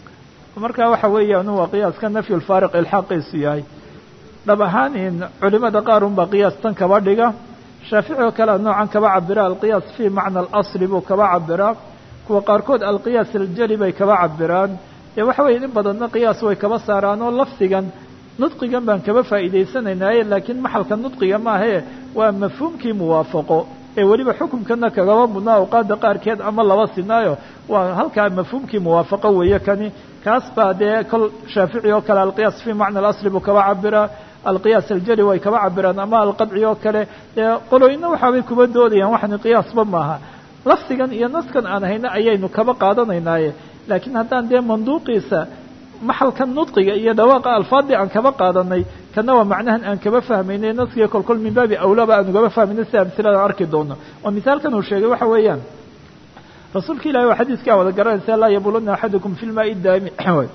Speaker 1: marka waxa weeyaan waa qiyaaska nafyu lfaariq ilxaaqiisu yahay dhab ahaan in culimada qaar unbaa qiyaas tan kaba dhiga shaafici oo kale noocan kaba cabira alqiyaas fii macna alasli buu kaba cabiraa kuwa qaarkood alqiyaas aljali bay kaba cabiraan dee waxa weeye in badanna qiyaas way kaba saaraan oo lafdigan nudqigan baan kaba faa'iidaysanaynaye laakiin maxalka nudqiga maahae waa mafhuumkii muwaafaqo ee weliba xukumkana kagaba mudnaa awqaada qaarkeed ama laba sinaayo waa halkaa mafhuumkii muwaafaqo weeye kani kaas baa dee kol shaafici oo kale alqiyaas fii macna alasli buu kaba cabiraa alqiyaas aljali way kaba cabiraan ama alqadci oo kale dee qolooyina waxaabay kuba doodayaan waxani qiyaasba maaha lafdigan iyo naskan aan hayna ayaynu kaba qaadanaynaaye laakiin haddaan dee manduuqiisa maxalkan nudqiga iyo dhawaaqa alfaadii aan kaba qaadanay kana waa macnahan aan kaba fahmaynay naskiga kolkol min baabi awlaba aan ugaba fahmaynay sida amsiladan arki doono oo misaalkan uu sheegay waxa weeyaan rasuulka ilahi waa xadiiskaa wada garanaysa laa yabuluna axadukum fi lmaai daami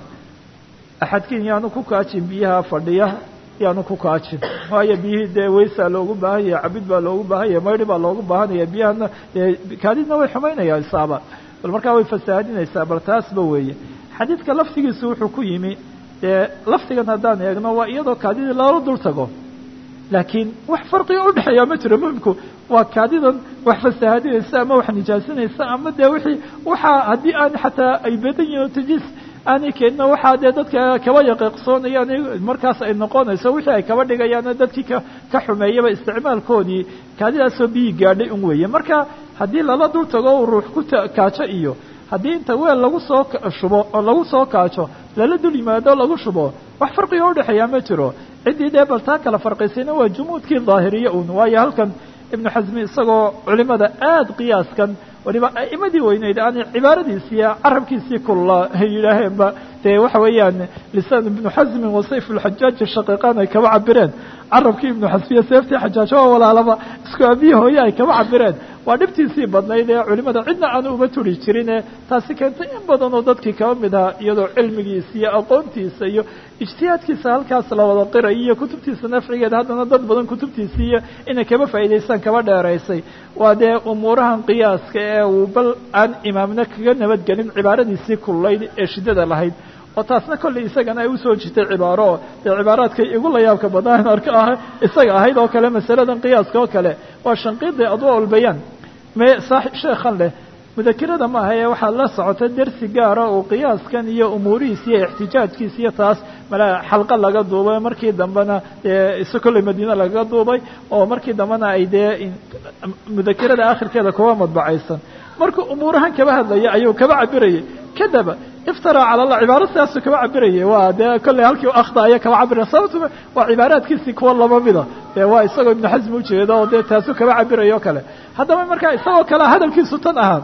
Speaker 1: axadkiin yaanu ku kaajin biyaha fadhiya yaanu ku kaajin waayo biyihii dee weysaa loogu baahanya cabid baa loogu baahanya maydhi baa loogu baahanaya biyahana kaadidna way xumaynayaan isaaba bal markaa way fasaahadinaysaa bal taasba weeye xadiidka laftigiisu wuxuu ku yimi dee laftigan haddaan eegno waa iyadoo kaadidii loola dul tago laakiin wax farqiga udhexeeya ma jiro muhimku waa kaadidan wax fasaahadinaysa ama wax nijaasinaysa ama dee wixii waxaa haddii aan xataa ay badan yihin o tajiis aanay keenina waxaa dee dadka kaba yaqiiqsoonayaan markaas ay noqonayso wixii ay kaba dhigayaana dadkii ka ka xumeeyaba isticmaalkoodii kaadidaasoo biyi gaadhay un weeye marka haddii lala dul tago ruux ku kaajo iyo haddii inta weel lagu soo shubo oo lagu soo kaajo lala dul yimaado lagu shubo wax farqiga udhexeeya ma jiro ciddii dee bal taa kala farqaysayna waa jumuudkii daahiriye un waayo halkan ibnu xasmi isagoo culimada aada qiyaaskan waliba a'imadii weyneyd aan cibaaradiisiiyo carabkiisii kulla yidhaaheenba dee waxa weeyaan lisaan ibnu xasmin wa sayf ulxajaaji shaqiiqaan ay kaba cabireen carabkii ibnu xasmiya seeftii xajaajo oo walaalaba isku abiyi hooye ay kaba cabireen waa dhibtiisii badnayd ee culimada cidna aanu uma turi jirine taasi keentay in badan oo dadkii kaba mid aha iyadoo cilmigiisa iyo aqoontiisa iyo ijtihaadkiisa halkaas la wada qiray iyo kutubtiisa nafcigeeda haddana dad badan kutubtiisii iyo inay kaba faa'idaystaan kaba dheeraysay waa dee umuurahan qiyaaska ee uu bal aan imaamna kaga nabadgelin cibaaradiisii kullayd ee shiddada lahayd oo taasna kollay isagana ay usoo jirtay cibaaro dee cibaaraadkay igu la yaabka badnaan arka ah isaga ahayd oo kale masaladan qiyaaska oo kale waa shanqiidi adwa ulbayaan me saaxib sheekhan leh mudakirada ma aha ee waxaa la socota dersi gaara uu qiyaaskan iyo umuurihiisa iyo ixtijaajkiisa iyo taas mala xalqa laga duubay markii dambena dee isa kollay madiine lagaga duubay oo markii dambena ay dee mudakirada akhirkeeda kuwa madbacaysan markuu umuurahan kaba hadlaya ayuu kaba cabirayay kadaba iftara cala allah cibaaro sidaasuu kaba cabirayay waa dee kollay halkii akhda aya kaba cabiraya sababtuma waa cibaaraadkiisii kuwa laba mida dee waa isagoo ibnu xasm ujeeda oo dee taasuu kaba cabiraya o kale haddaba markaa isagoo kale hadalkiisu tan ahaa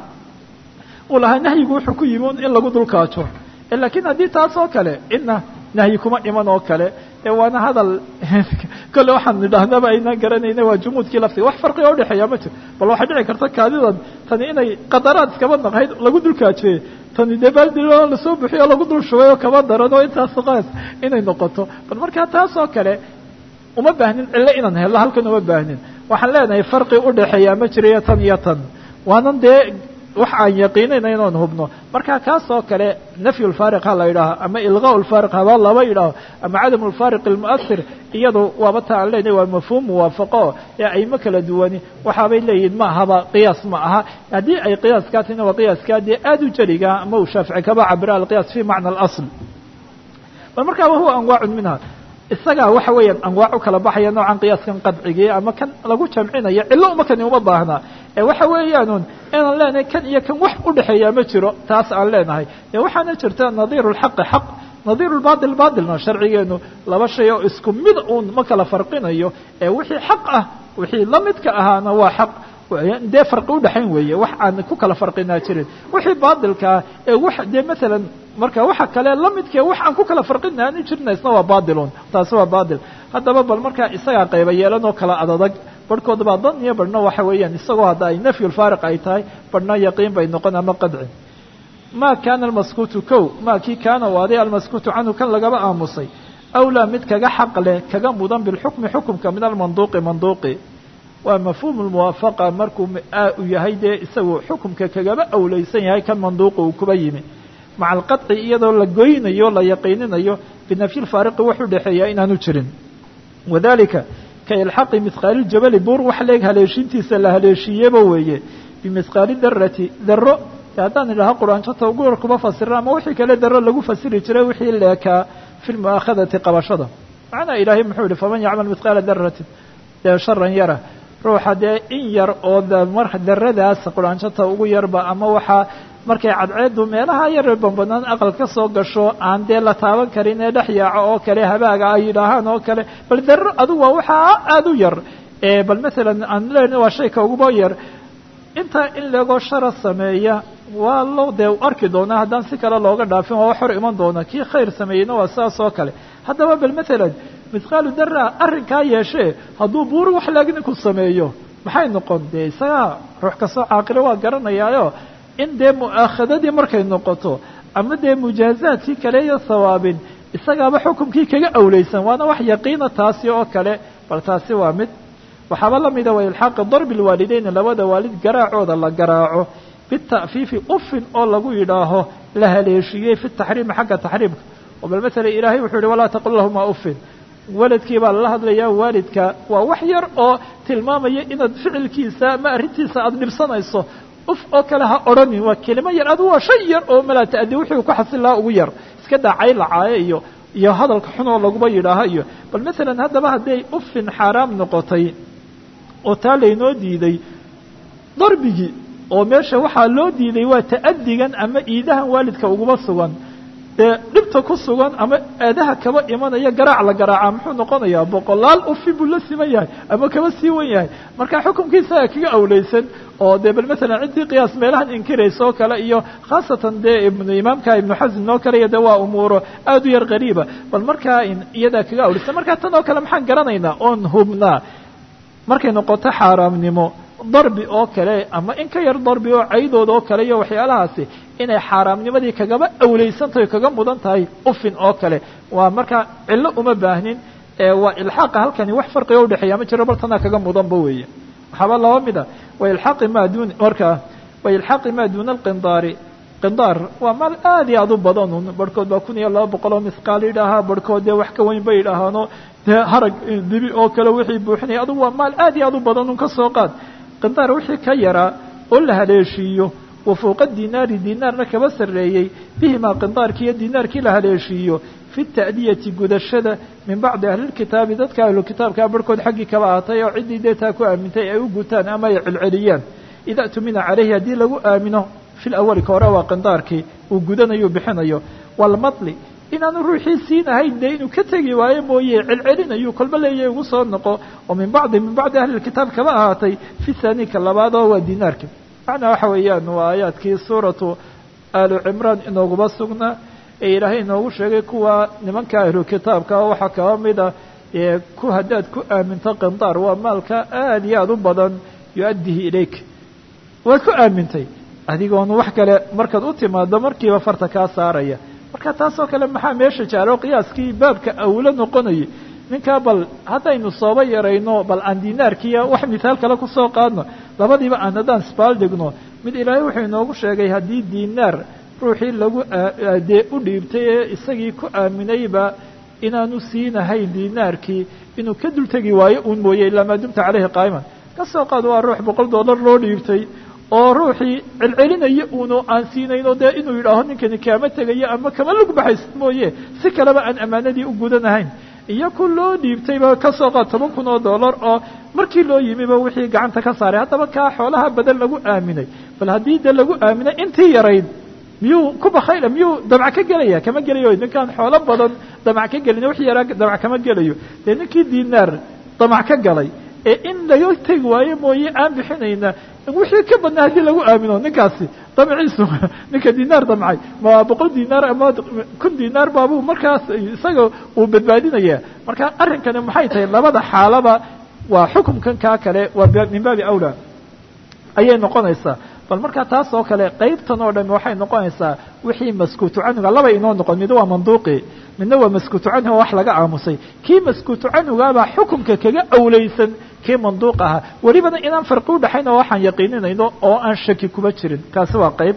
Speaker 1: uu lahaa nahyigu wuxuu ku yimi in lagu dulkaajo laakiin haddii taas oo kale cidna nahyi kuma iman oo kale ee waana hadal kolle waxaan nidhaahnaba aynaan garanayna waa jumuudkii laftiga wax farqiga udhexeeya ma jiro bal waxay dhici karta kaadidan tani inay qadaraad iskaba naqayd lagu dulkaajeeye tani dee baaldilo lasoo buxiyo lagu dul shubay oo kaba daran oo intaas qaas inay noqoto bal markaa taas oo kale uma baahnin cillo inaan hello halkan uma baahnin waxaan leenahay farqi udhexeeya ma jirayo tan iyo tan waanan dee wax aan yaqiinayna inaan hubno marka kaas oo kale nafyu lfaariq ha la yidhaaho ama ilqaa lfaariq haba laba yidhaaho ama cadam lfaariq almu'asir iyadu waaba ta aan leenahay waa mafhuum muwaafaqo ee ayma kala duwani waxaabay leeyihin ma ahaba qiyaas ma aha haddii ay qiyaaskaa tina waa qiyaaskaa dee aad u jeliga ama uu shaafici kaba cabira alqiyaas fi macna alasl bal markaa wahuwa anwaacun minha isagaa waxa weeyaan anwaac u kala baxaya noocan qiyaaskan qadcigii ama kan lagu jamcinayo cillo uma kani uma baahnaa ee waxa weeyaanun inaan leenahay kan iyo kan wax udhexeeyaa ma jiro taas aan leenahay ee waxaana jirta nadiiru lxaqi xaq nadiiru lbatil batilna sharcigeenu laba shay oo isku mid uun ma kala farqinayo ee wixii xaq ah wixii la midka ahaana waa xaq dee farqi udhexayn weeye wax aan ku kala farqinaa jirin wixii batilkaa ee wax dee maalan marka waxa kale la midkee wax aan ku kala farqina aanu jirna isna waa batilun taasi waa batil haddaba bal markaa isagaa qayba yeelan oo kala adadag barhkood baa dan iyo barhna waxa weeyaan isagoo hadda ay nafyu lfaariq ay tahay barhna yaqiin bay noqon ama qadci ma kana almaskuutu kow ma kii kaana u aday almaskuutu canhu kan lagaba aamusay awlaa mid kaga xaq leh kaga mudan bilxukmi xukumka min almanduuqi manduuqi waa mafhuum lmuwaafaqa markuu u yahay dee isagu xukumka kagaba awleysan yahay kan manduuqa uu kuba yimi maca alqadci iyadoo la goynayo la yaqiininayo binafyi lfaariqi wax u dhexeeya inaanu jirin wadalika ka ilxaqi mihqaali ljabali buur wax leeg haleeshiintiisa la haleeshiiyeba weeye bimihqaali darati daro haddaan idhaha quraanjata ugu kuba fasira ama wixii kale daro lagu fasiri jiray wixii leekaa fi lmu'aakhadati qabashada macnaa ilaahay muxuu yihi faman yacmal mihqaala daratin dee sharan yara ruuxa dee in yar oo mar daradaas quraanjata ugu yarba ama waxaa markay cadceedu meelaha yar bambanaan aqal ka soo gasho aan dee la taaban karin ee dhex yaaco oo kale habaaga ay yidhaahaan oo kale bal daro adugu waa waxaa aada u yar bal masalan aan lena waa shayka uguba yar intaa in leegoo shara sameeya waa loo dee arki doonaa haddaan si kale looga dhaafin waa wax hor iman doona kii khayr sameeyeyna waa sidaas oo kale haddaba bal masalan mithqaalu dara arrinkaa yeeshee hadduu buuri wax lagninku sameeyo maxay noqon dee isagaa ruux kastoo caaqilo waa garanayaayo in dee mu'aakhadadii markay noqoto ama dee mujaazaadkii kale iyo sawaabin isagaaba xukumkii kaga awleysan waana wax yaqiina taasi oo kale bal taasi waa mid waxaaba la mida wa ilxaaqi darbi lwaalideyni labada waalid garaacooda la garaaco bita'fiifi ufin oo lagu yidhaaho la haleeshiiyey fi taxriimi xagga taxriimka oo bal masala ilaahay wuxuu yihi walaa taqul lahuma ufin waladkii baa lala hadlayaa waalidka waa wax yar oo tilmaamaya inaad ficilkiisa ama arrintiisa aada dhibsanayso uf oo kale ha odhanin waa kelimo yar adu waa shay yar oo malaa ta'di wuxuu ku xasil lahaa ugu yar iska daacay lacaaye iyo iyo hadalka xun oo laguba yidhaaho iyo bal masalan haddaba hadday ufin xaaraam noqotay oo taa laynoo diiday darbigii oo meesha waxaa loo diiday waa ta'adigan ama iidahan waalidka uguba sugan dee dhibta ku sugan ama eedaha kaba imanaya garaac la garaaca muxuu noqonayaa boqolaal ufi buu la siman yahay ama kaba sii wan yahay marka xukumkiisaga kaga awleysan oo dee bal masalan ciddii qiyaas meelahan inkiraysa oo kale iyo khaasatan dee ibnu imaamka ibnu xasin oo kale iyo de waa umuuro aada u yar qariiba bal markaa iyadaa kaga awleysan marka tan oo kale maxaan garanaynaa oon hubnaa markay noqoto xaaraamnimo darbi oo kale ama in ka yar darbi oo caydooda oo kale iyo waxyaalahaasi inay xaaraamnimadii kagaba awleysan tahay kaga mudan tahay ufin oo kale waa markaa cillo uma baahnin waa ilxaaqa halkani wax farqiga udhexeeya ma jiro bartanaa kaga mudanba weeye waxaaba laba mida wa ilxaaqi maa dun markaa wa ilxaaqi maa duuna alqindaari qindaar waa maal aad iyo aad u badanun barhkood baa kun iyo laba boqol oo misqaal yidhaahaa barhkood dee wax ka weyn bay yidhaahaano dee harag dibi oo kale wixii buuxinaya adugu waa maal aad iyo aad u badanun ka soo qaad qindaar wixii ka yaraa oo la haleeshiiyo wa fowqa dinaari dinaarna kaba sarreeyey bihimaa qindaarkii iyo dinaarkii la haleeshiiyo fi ta'diyati gudashada min bacdi ahlilkitaabi dadka ahlukitaabkaa barhkood xaggii kaba ahatay oo ciddii dee taa ku aamintay ay u gutaan ama ay celceliyaan ida tumina calayhi haddii lagu aamino fi lawali ka hore waa qindaarkii uu gudanayo bixinayo walmadli inaanu ruuxii siinahayn dee inuu ka tegi waayo mooye celcelinayu kolba leeyahay ugu soo noqo oo min bacdi min bacdi ahli lkitaab kaba ahaatay fi thani ka labaad oo waa dinaarka macnaa waxa weeyaan waa aayaadkii suuratu aalu cimraan inooguba sugnaa ee ilaahay inoogu sheegay kuwa nimanka ahlu kitaabka waxaa kaba mid ah ee ku haddaad ku aaminto qindaar waa maalka aada iyo aada u badan yu-addihi ilayk waad ku aamintay adigoon wax kale markaad u timaado markiiba farta kaa saaraya marka taasoo kale maxaa meesha jaalo qiyaaskii baabka awlo noqonayay ninkaa bal haddaynu sooba yarayno bal aan dinaarkiiya wax mithaal kale kusoo qaadno labadiiba aan haddaan isbaal dhigno mid ilaahay wuxuu inoogu sheegay haddii dinaar ruuxii lagu dee u dhiibtay ee isagii ku aaminayba inaanu siinahayn dinaarkii inuu ka dultegi waayo uun mooye ilaa maa dumta caleyhi qaa'iman ka soo qaad waa ruux boqol dollar loo dhiibtay oo ruuxii celcelinaya uunu aan siinayno dee inuu yidhaaho ninkani kaama tegayo ama kama lug baxaysa mooye si kaleba aan ammaanadii u gudanahayn iyo ku loo dhiibtayba ka soo qaad toban kun oo dollar oo markii loo yimiba wixii gacanta ka saaray haddaba kaa xoolaha badan lagu aaminay bal haddii de lagu aaminay intii yarayd miyuu ku bakayla miyuu damc ka gelaya kama gelayo ninkaan xoolo badan damac ka gelin wix yaraa damac kama gelayo dee ninkii dinaar damac ka galay ee in laga tegi waayo mooye aan bixinayna wixii ka badnaa haddii lagu aamino ninkaasi damciisu ninka dinaar damcay ma boqol dinaar ama kun dinaar baabuu markaas isaga uu badbaadinaya marka arrinkani maxay tahay labada xaalaba waa xukumkan kaa kale waa min baabi awla ayay noqonaysaa bal markaa taas oo kale qaybtan oo dhami waxay noqonaysaa wixii maskuutu canhuga laba inoo noqon mid waa manduuqi midna waa maskuutu canhu wax laga aamusay kii maskuutu canhugaabaa xukumka kaga awlaysan kii manduuq ahaa welibana inaan farqi udhaxayn oo waxaan yaqiininayno oo aan shaki kuba jirin kaasi waa qayb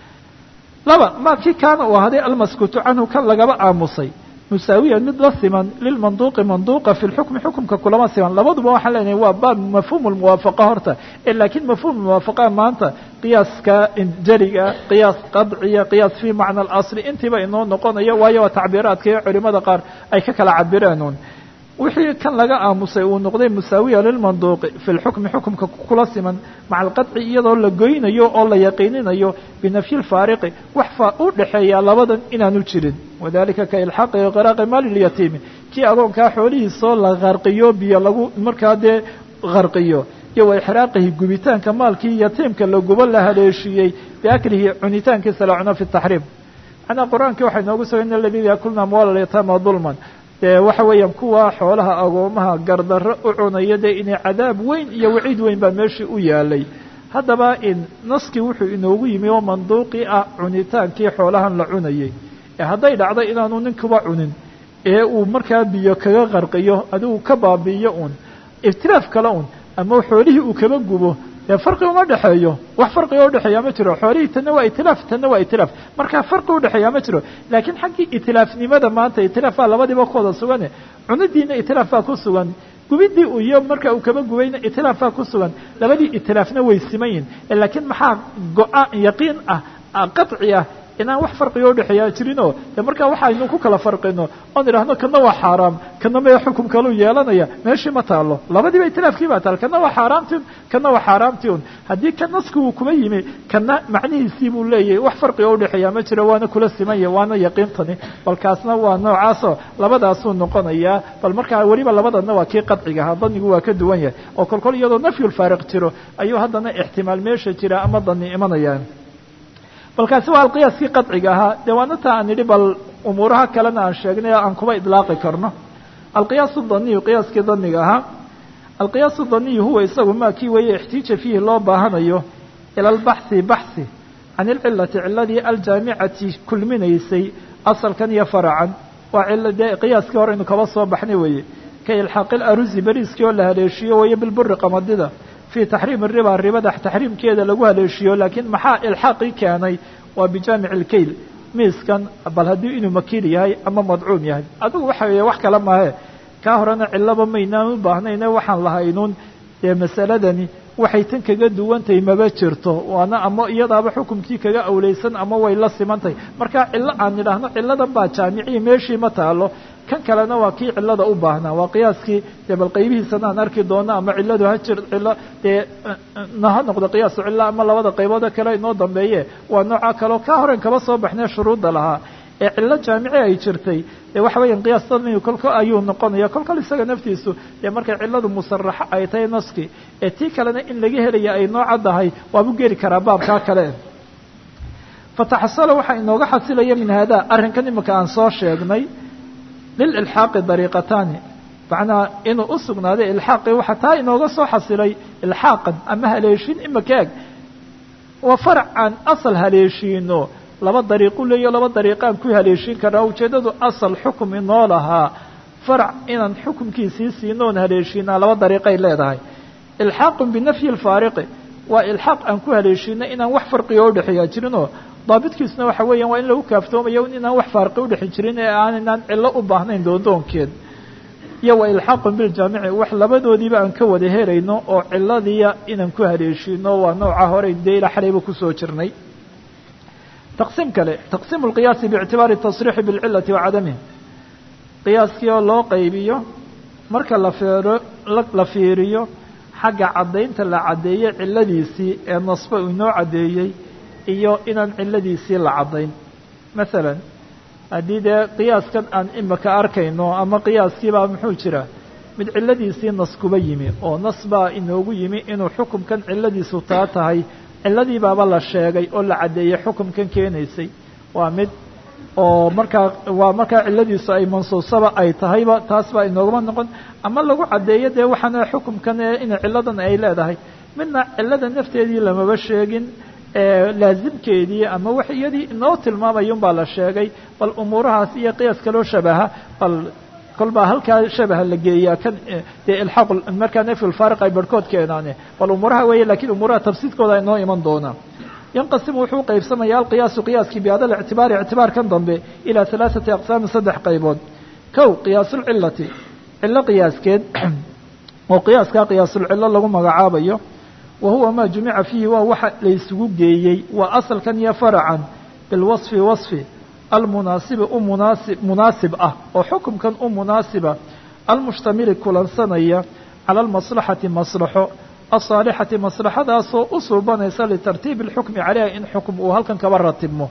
Speaker 1: laba ma kii kaana uu ahaday almaskuutu canhu kan lagaba aamusay musaawiyan mid la siman lilmanduuqi manduuqa fi lxukmi xukumka kulama siman labaduba waxaan leenahay waa baab mafhuum lmuwaafaqa horta laakiin mafhuum muwaafaqa maanta qiyaaska jariga qiyaas qadciya qiyaas fi macna alasli intiiba inoo noqonayo waayo waa tacbiiraadka iyo culimada qaar ay ka kala cabireenun wixii kan laga aamusay uu noqday musaawiya lilmanduuqi fi lxukmi xukumka kula siman maca alqadci iyadoo la goynayo oo la yaqiininayo binafyi lfaariqi wax fa u dhexeeya labadan inaanu jirin wadalika ka ilxaaqi qiraaqi maali lyatiimi kii agoonkaa xoolihiisoo la qarqiyo biyo lagu markaa dee qarqiyo iyo wa ixraaqihi gubitaanka maalkii yatiimka la gubo la haleeshiiyey biaklihi cunitaankiisa la cuno fi taxriim macnaa qur-aankii waxay noogu sugay in aladiina yakulna amwaala lyataama dulman dee waxa weeyaan kuwa xoolaha agoomaha gardarro u cunaya dee inay cadaab weyn iyo waciid weyn baa meeshii u yaalay haddaba in naskii wuxuu inoogu yimi oo manduuqii ah cunitaankii xoolahan la cunayay ee hadday dhacdo inaanu ninkuba cunin ee uu markaa biyo kaga qarqiyo adigu ka baabi'iyo un iftilaaf kale un ama xoolihii uu kaba gubo dee farqi uma dhexeeyo wax farqiga udhexeeya ma jiro xoolihii tanna waa itilaaf tanna waa itilaaf marka farqi udhexeeya ma jiro laakiin xaggii itilaafnimada maanta itilaaf baa labadiiba ku wada sugane cunidiina itilaaf baa ku sugan gubidii uu iyo marka uu kaba gubayna itilaaf baa ku sugan labadii itilaafna way siman yihin laakiin maxaa go-aan yaqiin ah qaطci ah inaan wax farqiga udhexeeya jirinoo de markaa waxaynu ku kala farqino oon idhaahno kana waa xaaraam kana mee xukum kaluu yeelanaya meeshii ma taalo labadiiba itilaafkii baa taal kana waa xaaraamti un kana waa xaaraamti un haddii ka naski uu kuba yimi kana macnihiisii buu leeyahay wax farqiga udhexeeya ma jiro waana kula simanya waana yaqiintani bal kaasna waa noocaasoo labadaasuu noqonayaa bal markaa weliba labadana waa kii qadcigaha danigu waa ka duwan yahay oo kolkol iyadoo nafyulfaariq jiro ayuu haddana ixtimaal meesha jira ama dani imanaya balkaasi waa alqiyaaskii qadciga ahaa dee waana taa aan idhi bal umuuraha kalena aan sheegnay aan kuba idlaaqi karno alqiyaas daniyu qiyaaskii daniga ahaa alqiyaas daniyu huwa isagu maa kii weeye ixtiija fiihi loo baahanayo ila albaxhi baxhi can ilcilati ciladii aljaamicati kulminaysay asalkan iyo faracan waa cilo dee qiyaaskii hore aynu kaba soo baxnay weeye ka ilxaaqi larusi beriiskii oo la haleeshiyo weeye bilburi qamadida fi taxriim riba ribada taxriimkeeda lagu haleeshiyo laakiin maxaa ilxaaqii keenay waa bijaamic اlkayl miiskan bal haddii inuu makiil yahay ama madcuum yahay adigu waxa weeye wax kale mahe kaa horena cilaba maynaan u baahnayne waxaan lahaynuun dee masaladani waxay tan kaga duwantahay maba jirto waana ama iyadaaba xukumkii kaga awleysan ama way la simantahay marka cilo aan idhaahno ciladan baa jaamicii meeshii ma taalo kan kalena waa kii cilada u baahnaa waa qiyaaskii dee bal qaybihiisana aan arki doono ama ciladu ha jir cilo dee na ha noqdo qiyaasu cilo ama labada qayboode kale inoo dambeeye waa nooca kaleo ka horen kaba soo baxnee shuruudda lahaa ee cilo jaamici ay jirtay dee waxa weeyaan qiyaas dadnigu kolko ayuu noqonaya kolkol isaga naftiisu dee markay ciladu musaraxo ay tahay naski ee tii kalena in laga helaya ay noo caddahay waabu geli karaa baabkaa kale fataxasala waxaa inooga xasilaya min hada arrinkan imika aan soo sheegnay lililxaaqi dariiqataani macnaa inuu u sugnaaday ilxaaqii waxaa taa inooga soo xasilay ilxaaqan ama haleeshin imaka eg waa farac aan asal haleeshiino laba dariiqu leeyo laba dariiqaan ku haleeshin karaa ujeeddadu asal xukum inoo lahaa farac inaan xukumkiisii siino oon haleeshiinaa laba dariiqay leedahay ilxaaqun binafyi lfaariqi waa ilxaaq aan ku haleeshiino inaan wax farqiga udhexeeya jirinoo daabitkiisuna waxa weeyaan waa in lagu kaaftoomayo inaan wax faarqi udhexi jirin ee aaninaan cillo u baahnayn doondoonkeed iyo wa ilxaaqun biljaamici wax labadoodiiba aan ka wada helayno oo ciladiya inaan ku haleeshiino waa nooca hore dee ila xalayba kusoo jirnay taqsiim kale taqsiimu lqiyaasi biictibaari tasriixi bilcilati wa cadamihi qiyaaskii oo loo qaybiyo marka la feero la fiiriyo xagga caddaynta la caddeeyey ciladiisii ee nasba inoo caddeeyey iyo inaan ciladiisii la caddayn masalan haddii dee qiyaaskan aan imika arkayno ama qiyaaskiibaa muxuu jira mid ciladiisii nas kuba yimi oo nas baa inoogu yimi inuu xukumkan ciladiisu taa tahay ciladii baaba la sheegay oo la caddeeyey xukumkan keenaysay waa mid oo markaa waa markaa ciladiisu ay mansuusaba ay tahayba taas baa inoogama noqon ama lagu caddeeyo dee waxaana xukumkan ina ciladan ay leedahay midna cilada nafteedii lamaba sheegin laazimkeedii ama wax iyadii inoo tilmaamayun baa la sheegay bal umuurahaas iyo qiyaas kaloo shabaha bal kolbaa halkaa shabaha la geeyaa kan dee ilxaaq markaa nafyu lfaariq ay barhkood keenaane bal umuuraha weeye lakiin umuuraha tafsiidkooda inoo iman doonaa yanqasimu wuxuu qaybsamaya alqiyaasu qiyaaskii bihada lictibaari ictibaarkan dambe ilaa halaaثati aqsaamin saddex qaybood kow qiyaasulcilati cilo qiyaaskeed oo qiyaaskaa qiyaasulcilo lagu magacaabayo wa huwa maa jumica fiihi waa waxa laysugu geeyey waa asalkan iyo faracan bilwasfi wasfi almunaasibi u munaasib munaasib ah oo xukumkan u munaasiba almushtamili kulansanaya cala almaslaxati maslaxo asaalixati maslaxadaasoo u suubanaysa litartiibi alxukmi caleyha in xukum uu halkan kaba ratibmo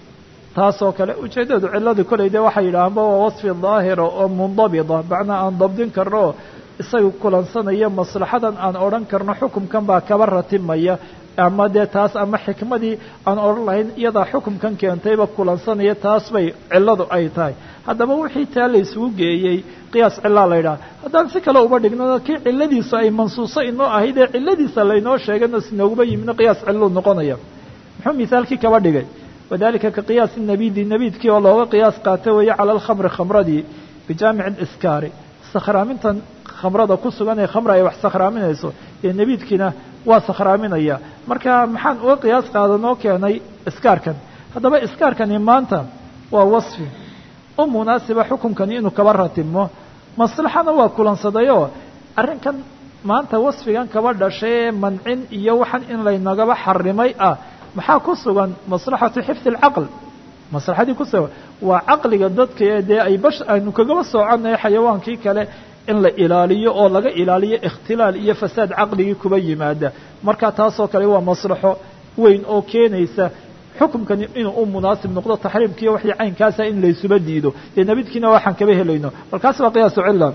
Speaker 1: taasoo kale ujeeddadu ciladii kolay dee waxay yidhaahanba waa wasfi daahira oo mundabita macnaa aan dabdin karno oo isaga kulansanaya maslaxadan aan odhan karno xukumkan baa kaba ratibmaya ama dee taas ama xikmadii aan odhan lahayn iyadaa xukumkan keentayba kulansanaya taas bay ciladu ay tahay haddaba wixii taa la isugu geeyey qiyaas cilaa la yidhaha haddaan si kale uba dhigno kii ciladiisa ay mansuuso inoo ahayd ee ciladiisa laynoo sheegayno sinooguma yimidno qiyaas ciluu noqonaya muxuu misaalkii kaba dhigay wadalika ka qiyaasi nabidi nabiidkii oo looga qiyaas qaato weeye cala alkhamri khamradii bijaamici liskaari sakhraamintan khamrada ku sugan ee khamra ay wax sakhraaminayso ee nebiidkiina waa sakhraaminaya marka maxaan uga qiyaas qaadanoo keenay iskaarkan haddaba iskaarkani maanta waa wasfi u munaasiba xukumkani inuu kaba ratibmo maslaxana waa kulansadayoo arrinkan maanta wasfigan kaba dhashay ee mancin iyo waxan in laynagaba xarimay ah maxaa ku sugan maslaxatu xifdi alcaql maslaxadii ku sugan waa caqliga dadka ee dee ay bash aynu kagaba soconaya xayawaankii kale in la ilaaliyo oo laga ilaaliyo ikhtilaal iyo fasaad caqligii kuba yimaada marka taasoo kale waa maslaxo weyn oo keenaysa xukumkani inuu u munaasib noqdo taxriimkiiyo waxii caynkaasa in laysuba diido dee nabidkiina waxaan kaba helayno balkaas waa qiyaasu cila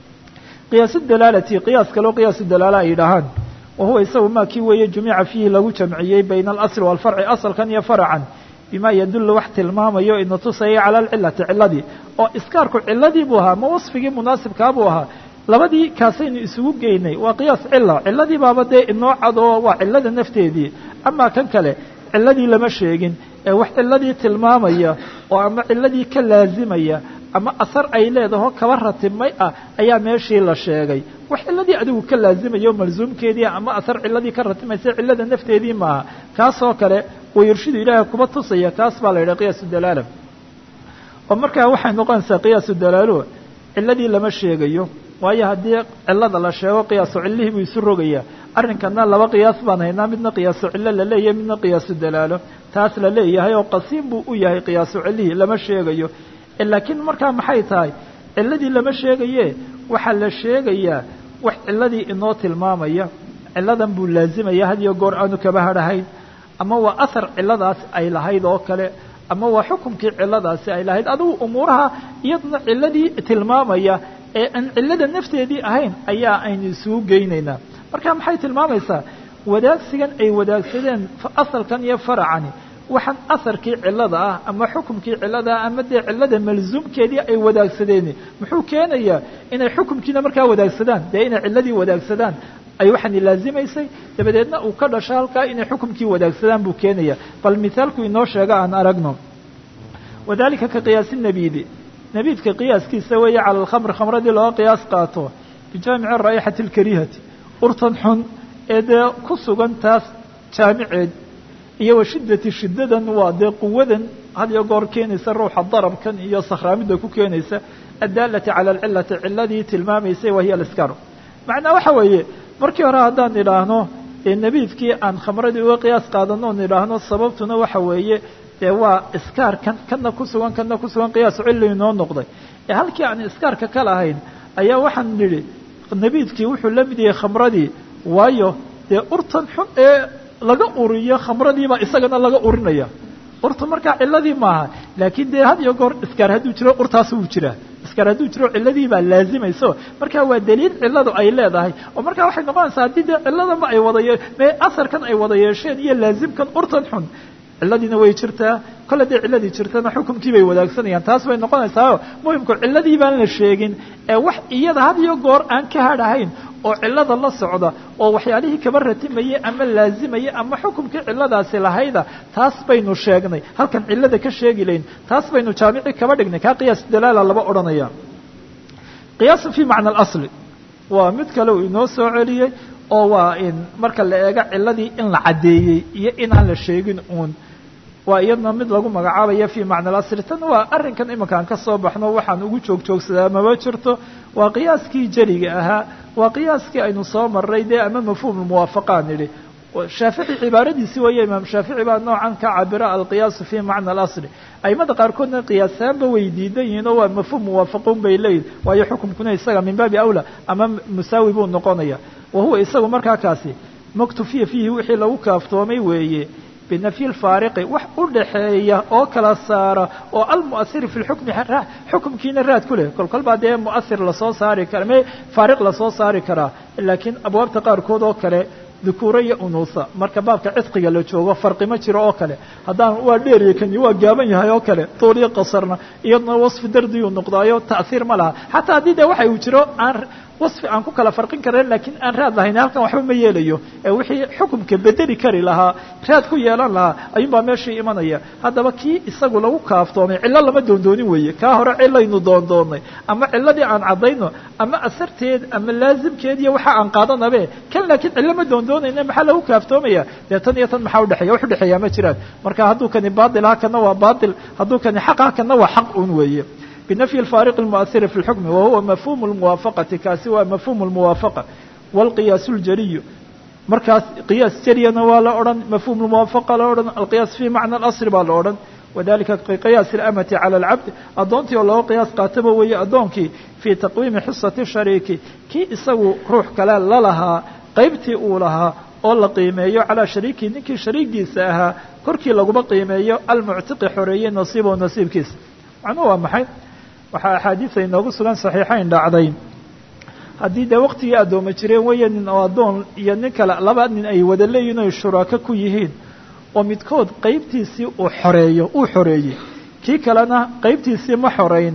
Speaker 1: qiyaasu dalaalati qiyaas kaleo qiyaasu dalaala ay yidhaahaan wa huwa isagu maa kii weeye jumica fiihi lagu jamciyey bayna alasli waalfarci asalkan iyo faracan bima yadullu wax tilmaamayo ina tusaya cala alcilati ciladii oo iskaarku ciladii buu ahaa ma wasfigii munaasibkaa buu ahaa labadii kaasaynu isugu geynay waa qiyaas cila ciladii baaba dee inoo cadoo waa cilada nafteedii amaa kan kale ciladii lama sheegin ee wax ciladii tilmaamaya oo ama ciladii ka laazimaya ama asar ay leedaho kaba ratibmay ah ayaa meeshii la sheegay wax ciladii adigu ka laazimaya o malsuumkeedii ama asar ciladii ka ratibmaysa cilada nafteedii maaha kaasoo kale wayurshidu ilaahay kuba tusaya kaas baa la yidhaha qiyaasu dalaala oo markaa waxay noqonaysaa qiyaasu dalaalo ciladii lama sheegayo waayo haddii cilada la sheego qiyaasu cilihii buu isu rogayaa arrinkana laba qiyaas baan haynaa midna qiyaasu cillo la leeyahay midna qiyaasu dalaalo taas la leeyahay oo qasiim buu u yahay qiyaasu cilihii lama sheegayo laakiin markaa maxay tahay ciladii lama sheegaye waxaa la sheegayaa wax ciladii inoo tilmaamaya ciladan buu laazimaya had iyo goor aanu kaba hadhahayn ama waa ahar ciladaas ay lahayd oo kale ama waa xukumkii ciladaasi ay lahayd adigu umuuraha iyaduna ciladii tilmaamaya ee aan cilada nafteedii ahayn ayaa aynu isugu geynaynaa marka maxay tilmaamaysaa wadaagsigan ay wadaagsadeen asalkan iyo faracani waxaan asarkii cilada ah ama xukumkii cilada ah ama dee cilada malzuumkeedii ay wadaagsadeen muxuu keenayaa inay xukumkiina markaa wadaagsadaan dee inay ciladii wadaagsadaan ay waxaani laazimaysay dabadeedna uu ka dhasho halkaa inay xukumkii wadaagsadaan buu keenaya bal mithaalku inoo sheega aan aragno wadalika ka qiyaasi nabiidi nabiidka qiyaaskiisa weeye cala alkhamr khamradii looga qiyaas qaato bijaamici raa'ixati alkarihati urtan xun ee dee ku sugan taas jaamiceed iyo wa shiddati shiddadan waa dee quwadan had iyo goor keenaysa ruuxa darabkan iyo sakhraamidda ku keenaysa addaalati cala alcilati ciladii tilmaamaysay wahiya aliskar macnaa waxa weeye markii hore haddaan idhaahno ee nebiidkii aan khamradii uga qiyaas qaadano on idhaahno sababtuna waxa weeye dee waa iskaarkan kana ku sugan kana ku sugan qiyaasu cilli inoo noqday ee halkii aan iskaarka ka lahayn ayaa waxaan nidhi nebiidkii wuxuu la mid yahay khamradii waayo dee urtan xun ee laga uriyo khamradiibaa isagana laga urinaya urta markaa ciladii maaha laakiin dee had iyo goor iskaar hadduu jiro urtaas wuu jiraa iskaar hadduu jiro ciladii baa laazimayso marka waa daliil ciladu ay leedahay oo markaa waxay noqonaysaa haddii dee ciladaba ay wada me asarkan ay wada yeesheen iyo laazimkan urtan xun ciladiina way jirtaa kolle dee ciladii jirtana xukumkii bay wadaagsanayaan taas bay noqonaysaayo muhimku ciladii baan la sheegin ee wax iyada had iyo goor aan ka hadhahayn oo cilada la socda oo waxyaalihii kaba ratimayay ama laazimayay ama xukumkii ciladaasi lahayda taas baynu sheegnay halkan cilada ka sheegi layn taas baynu jaamici kaba dhignay kaa qiyaas dalaala laba odhanaya qiyaasun fi macna alasli waa mid kale uu inoo soo celiyey oo waa in marka la eego ciladii in la caddeeyey iyo inaan la sheegin uun waa iyadna mid lagu magacaabaya fi macna alasli tan waa arrinkan iminkaan ka soo baxno waxaan ugu joog joogsadaa maba jirto waa qiyaaskii jeliga ahaa waa qiyaaskii aynu soo maray dee ama mafhuum muwaafaqaan nidhi shaafici cibaaradiisi weeye imaam shaafici baa noocan ka cabira alqiyaasu fi macna alasli aimada qaarkoodna qiyaasaanba way diidan yihiin oo waa mafhuum muwaafaquun bay leeyihin waayo xukumkuna isaga min baabi awla ama musaawi buu noqonaya wa huwa isagu markaa kaasi maktufiya fiihi wixii lagu kaaftoomay weeye binafyi lfaariqi wax u dhaxeeya oo kala saara oo almu'asiri fi lxukmi xukumkiina raad ku leh kol kol baa dee mu'asir lasoo saari kara me faariq lasoo saari karaa laakiin abwaabta qaarkood oo kale dukuura iyo unuusa marka baabka cidqiga la joogo farqi ma jiro oo kale haddaan waa dheeriya kani waa gaaban yahay oo kale tuul iyo qasarna iyadna wasfi dardiyuu noqdaayo ta'hiir ma laha xataa haddii de waxa uu jiro aan wasfi aan ku kala farqin karen laakiin aan raad lahayn halkan waxba ma yeelayo ee wixii xukumka bedeli kari lahaa raad ku yeelan lahaa ayuunbaa meeshii imanaya haddaba kii isagu lagu kaaftoomay cillo lama doondoonin weeye kaa hore cilaynu doondoonnay ama ciladii aan caddayno ama asarteed ama laazimkeed iyo waxa aan qaadanabe kan laakiin cillo ma doondoonayna maxaa lagu kaaftoomaya dee tan iyo tan maxaa udhexeeya wax udhexeeya ma jiraan marka hadduu kani baatil ha kana waa baatil hadduu kani xaq ha kana waa xaq un weeye بنفي الفارق المؤثر في الحكم وهو مفهوم الموافقة كاasi waa مفهوم الموافقة والقياس الجري markaas قياس جريna waa la odhan مفهوم الموافقة la odhan القياس في معنى الأصل baa la odhan وذلika قياس الأمة على العبد adoontii oo looga قياas qaataba weeye adoonkii في تقويم xصة الشharيك kii isagu ruux kale lalahaa qaybtii uu lahaa oo la qiimeeyo calىa shariikihi ninkii shariigiisa ahaa korkii laguma qiimeeyo almuctiqi xoreeyey nasiibo nasiibkiisa macnuhu waa maxay waxaa axaadiisa inoogu sugan saxiixayn dhacday haddii dee waqtigii addooma jireen weeye nin oo addoon iyo nin kale laba nin ay wada leeyihin oy shuraako ku yihiin oo midkood qaybtiisii uu xoreeyo uu xoreeyey kii kalena qaybtiisii ma xorayn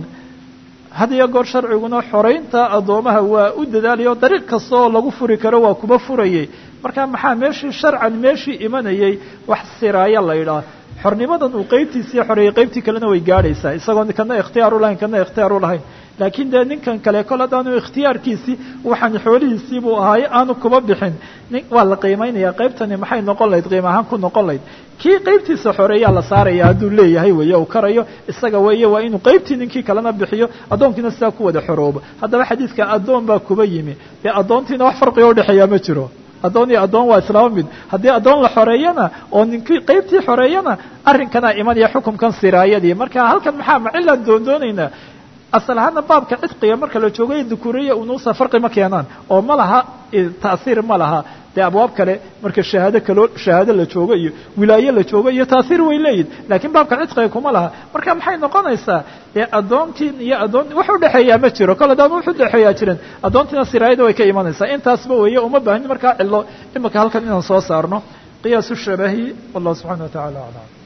Speaker 1: had iyo goor sharciguna xoraynta addoomaha waa u dadaalaya oo dariiq kasta oo lagu furi karo waa kuba furayay marka maxaa meeshii sharcan meeshii imanayay wax siraayo la yidhaah xornimadan uu qaybtiisii xoreeyey qaybtii kalena way gaadhaysaa isagoo kana ikhtiyaar u lahayn kana ikhtiyaar u lahayn laakiin dee ninkan kale kol haddaanu ikhtiyaarkiisii waxaan xoolihiisii buu ahaaye aanu kuba bixin waa la qiimaynaya qaybtani maxay noqon lahayd qiim ahaan ku noqon lahayd kii qaybtiisa xoreeyaa la saaraya hadduu leeyahay weeye uu karayo isaga weeye waa inuu qaybtii ninkii kalena bixiyo addoonkiina sidaa ku wada xoroobo haddaba xadiidka addoon baa kuba yimi dee addoontiina wax farqiga udhexeeyaa ma jiro addoon iyo addoon waa islaama mid haddii addoon la xoreeyana oo ninkii qaybtii xoreeyana arrinkanaa imanaya xukumkan siraayadii marka halkan maxaa macilaan doondoonaynaa asal ahaana baabka cidqiga marka la joogo dukuuriya unuusa farqi ma keenaan oo ma laha ta'hiir ma laha dee abwaab kale marka shahaado kaloo shahaado la joogo iyo wilaaye la joogo iyo ta'hiir way leeyihin laakiin baabka cidqiga kuma laha marka maxay noqonaysaa dee addoontiin iyo addoon wax udhexeeyaa ma jiro kol haddaan wax udhexeeyaa jirin addoontiina siraayada way ka imanaysaa intaasba weeye uma baahin markaa cilo imika halkan inaan soo saarno qiyaasu shabahi wallahu subxana wa tacala aclam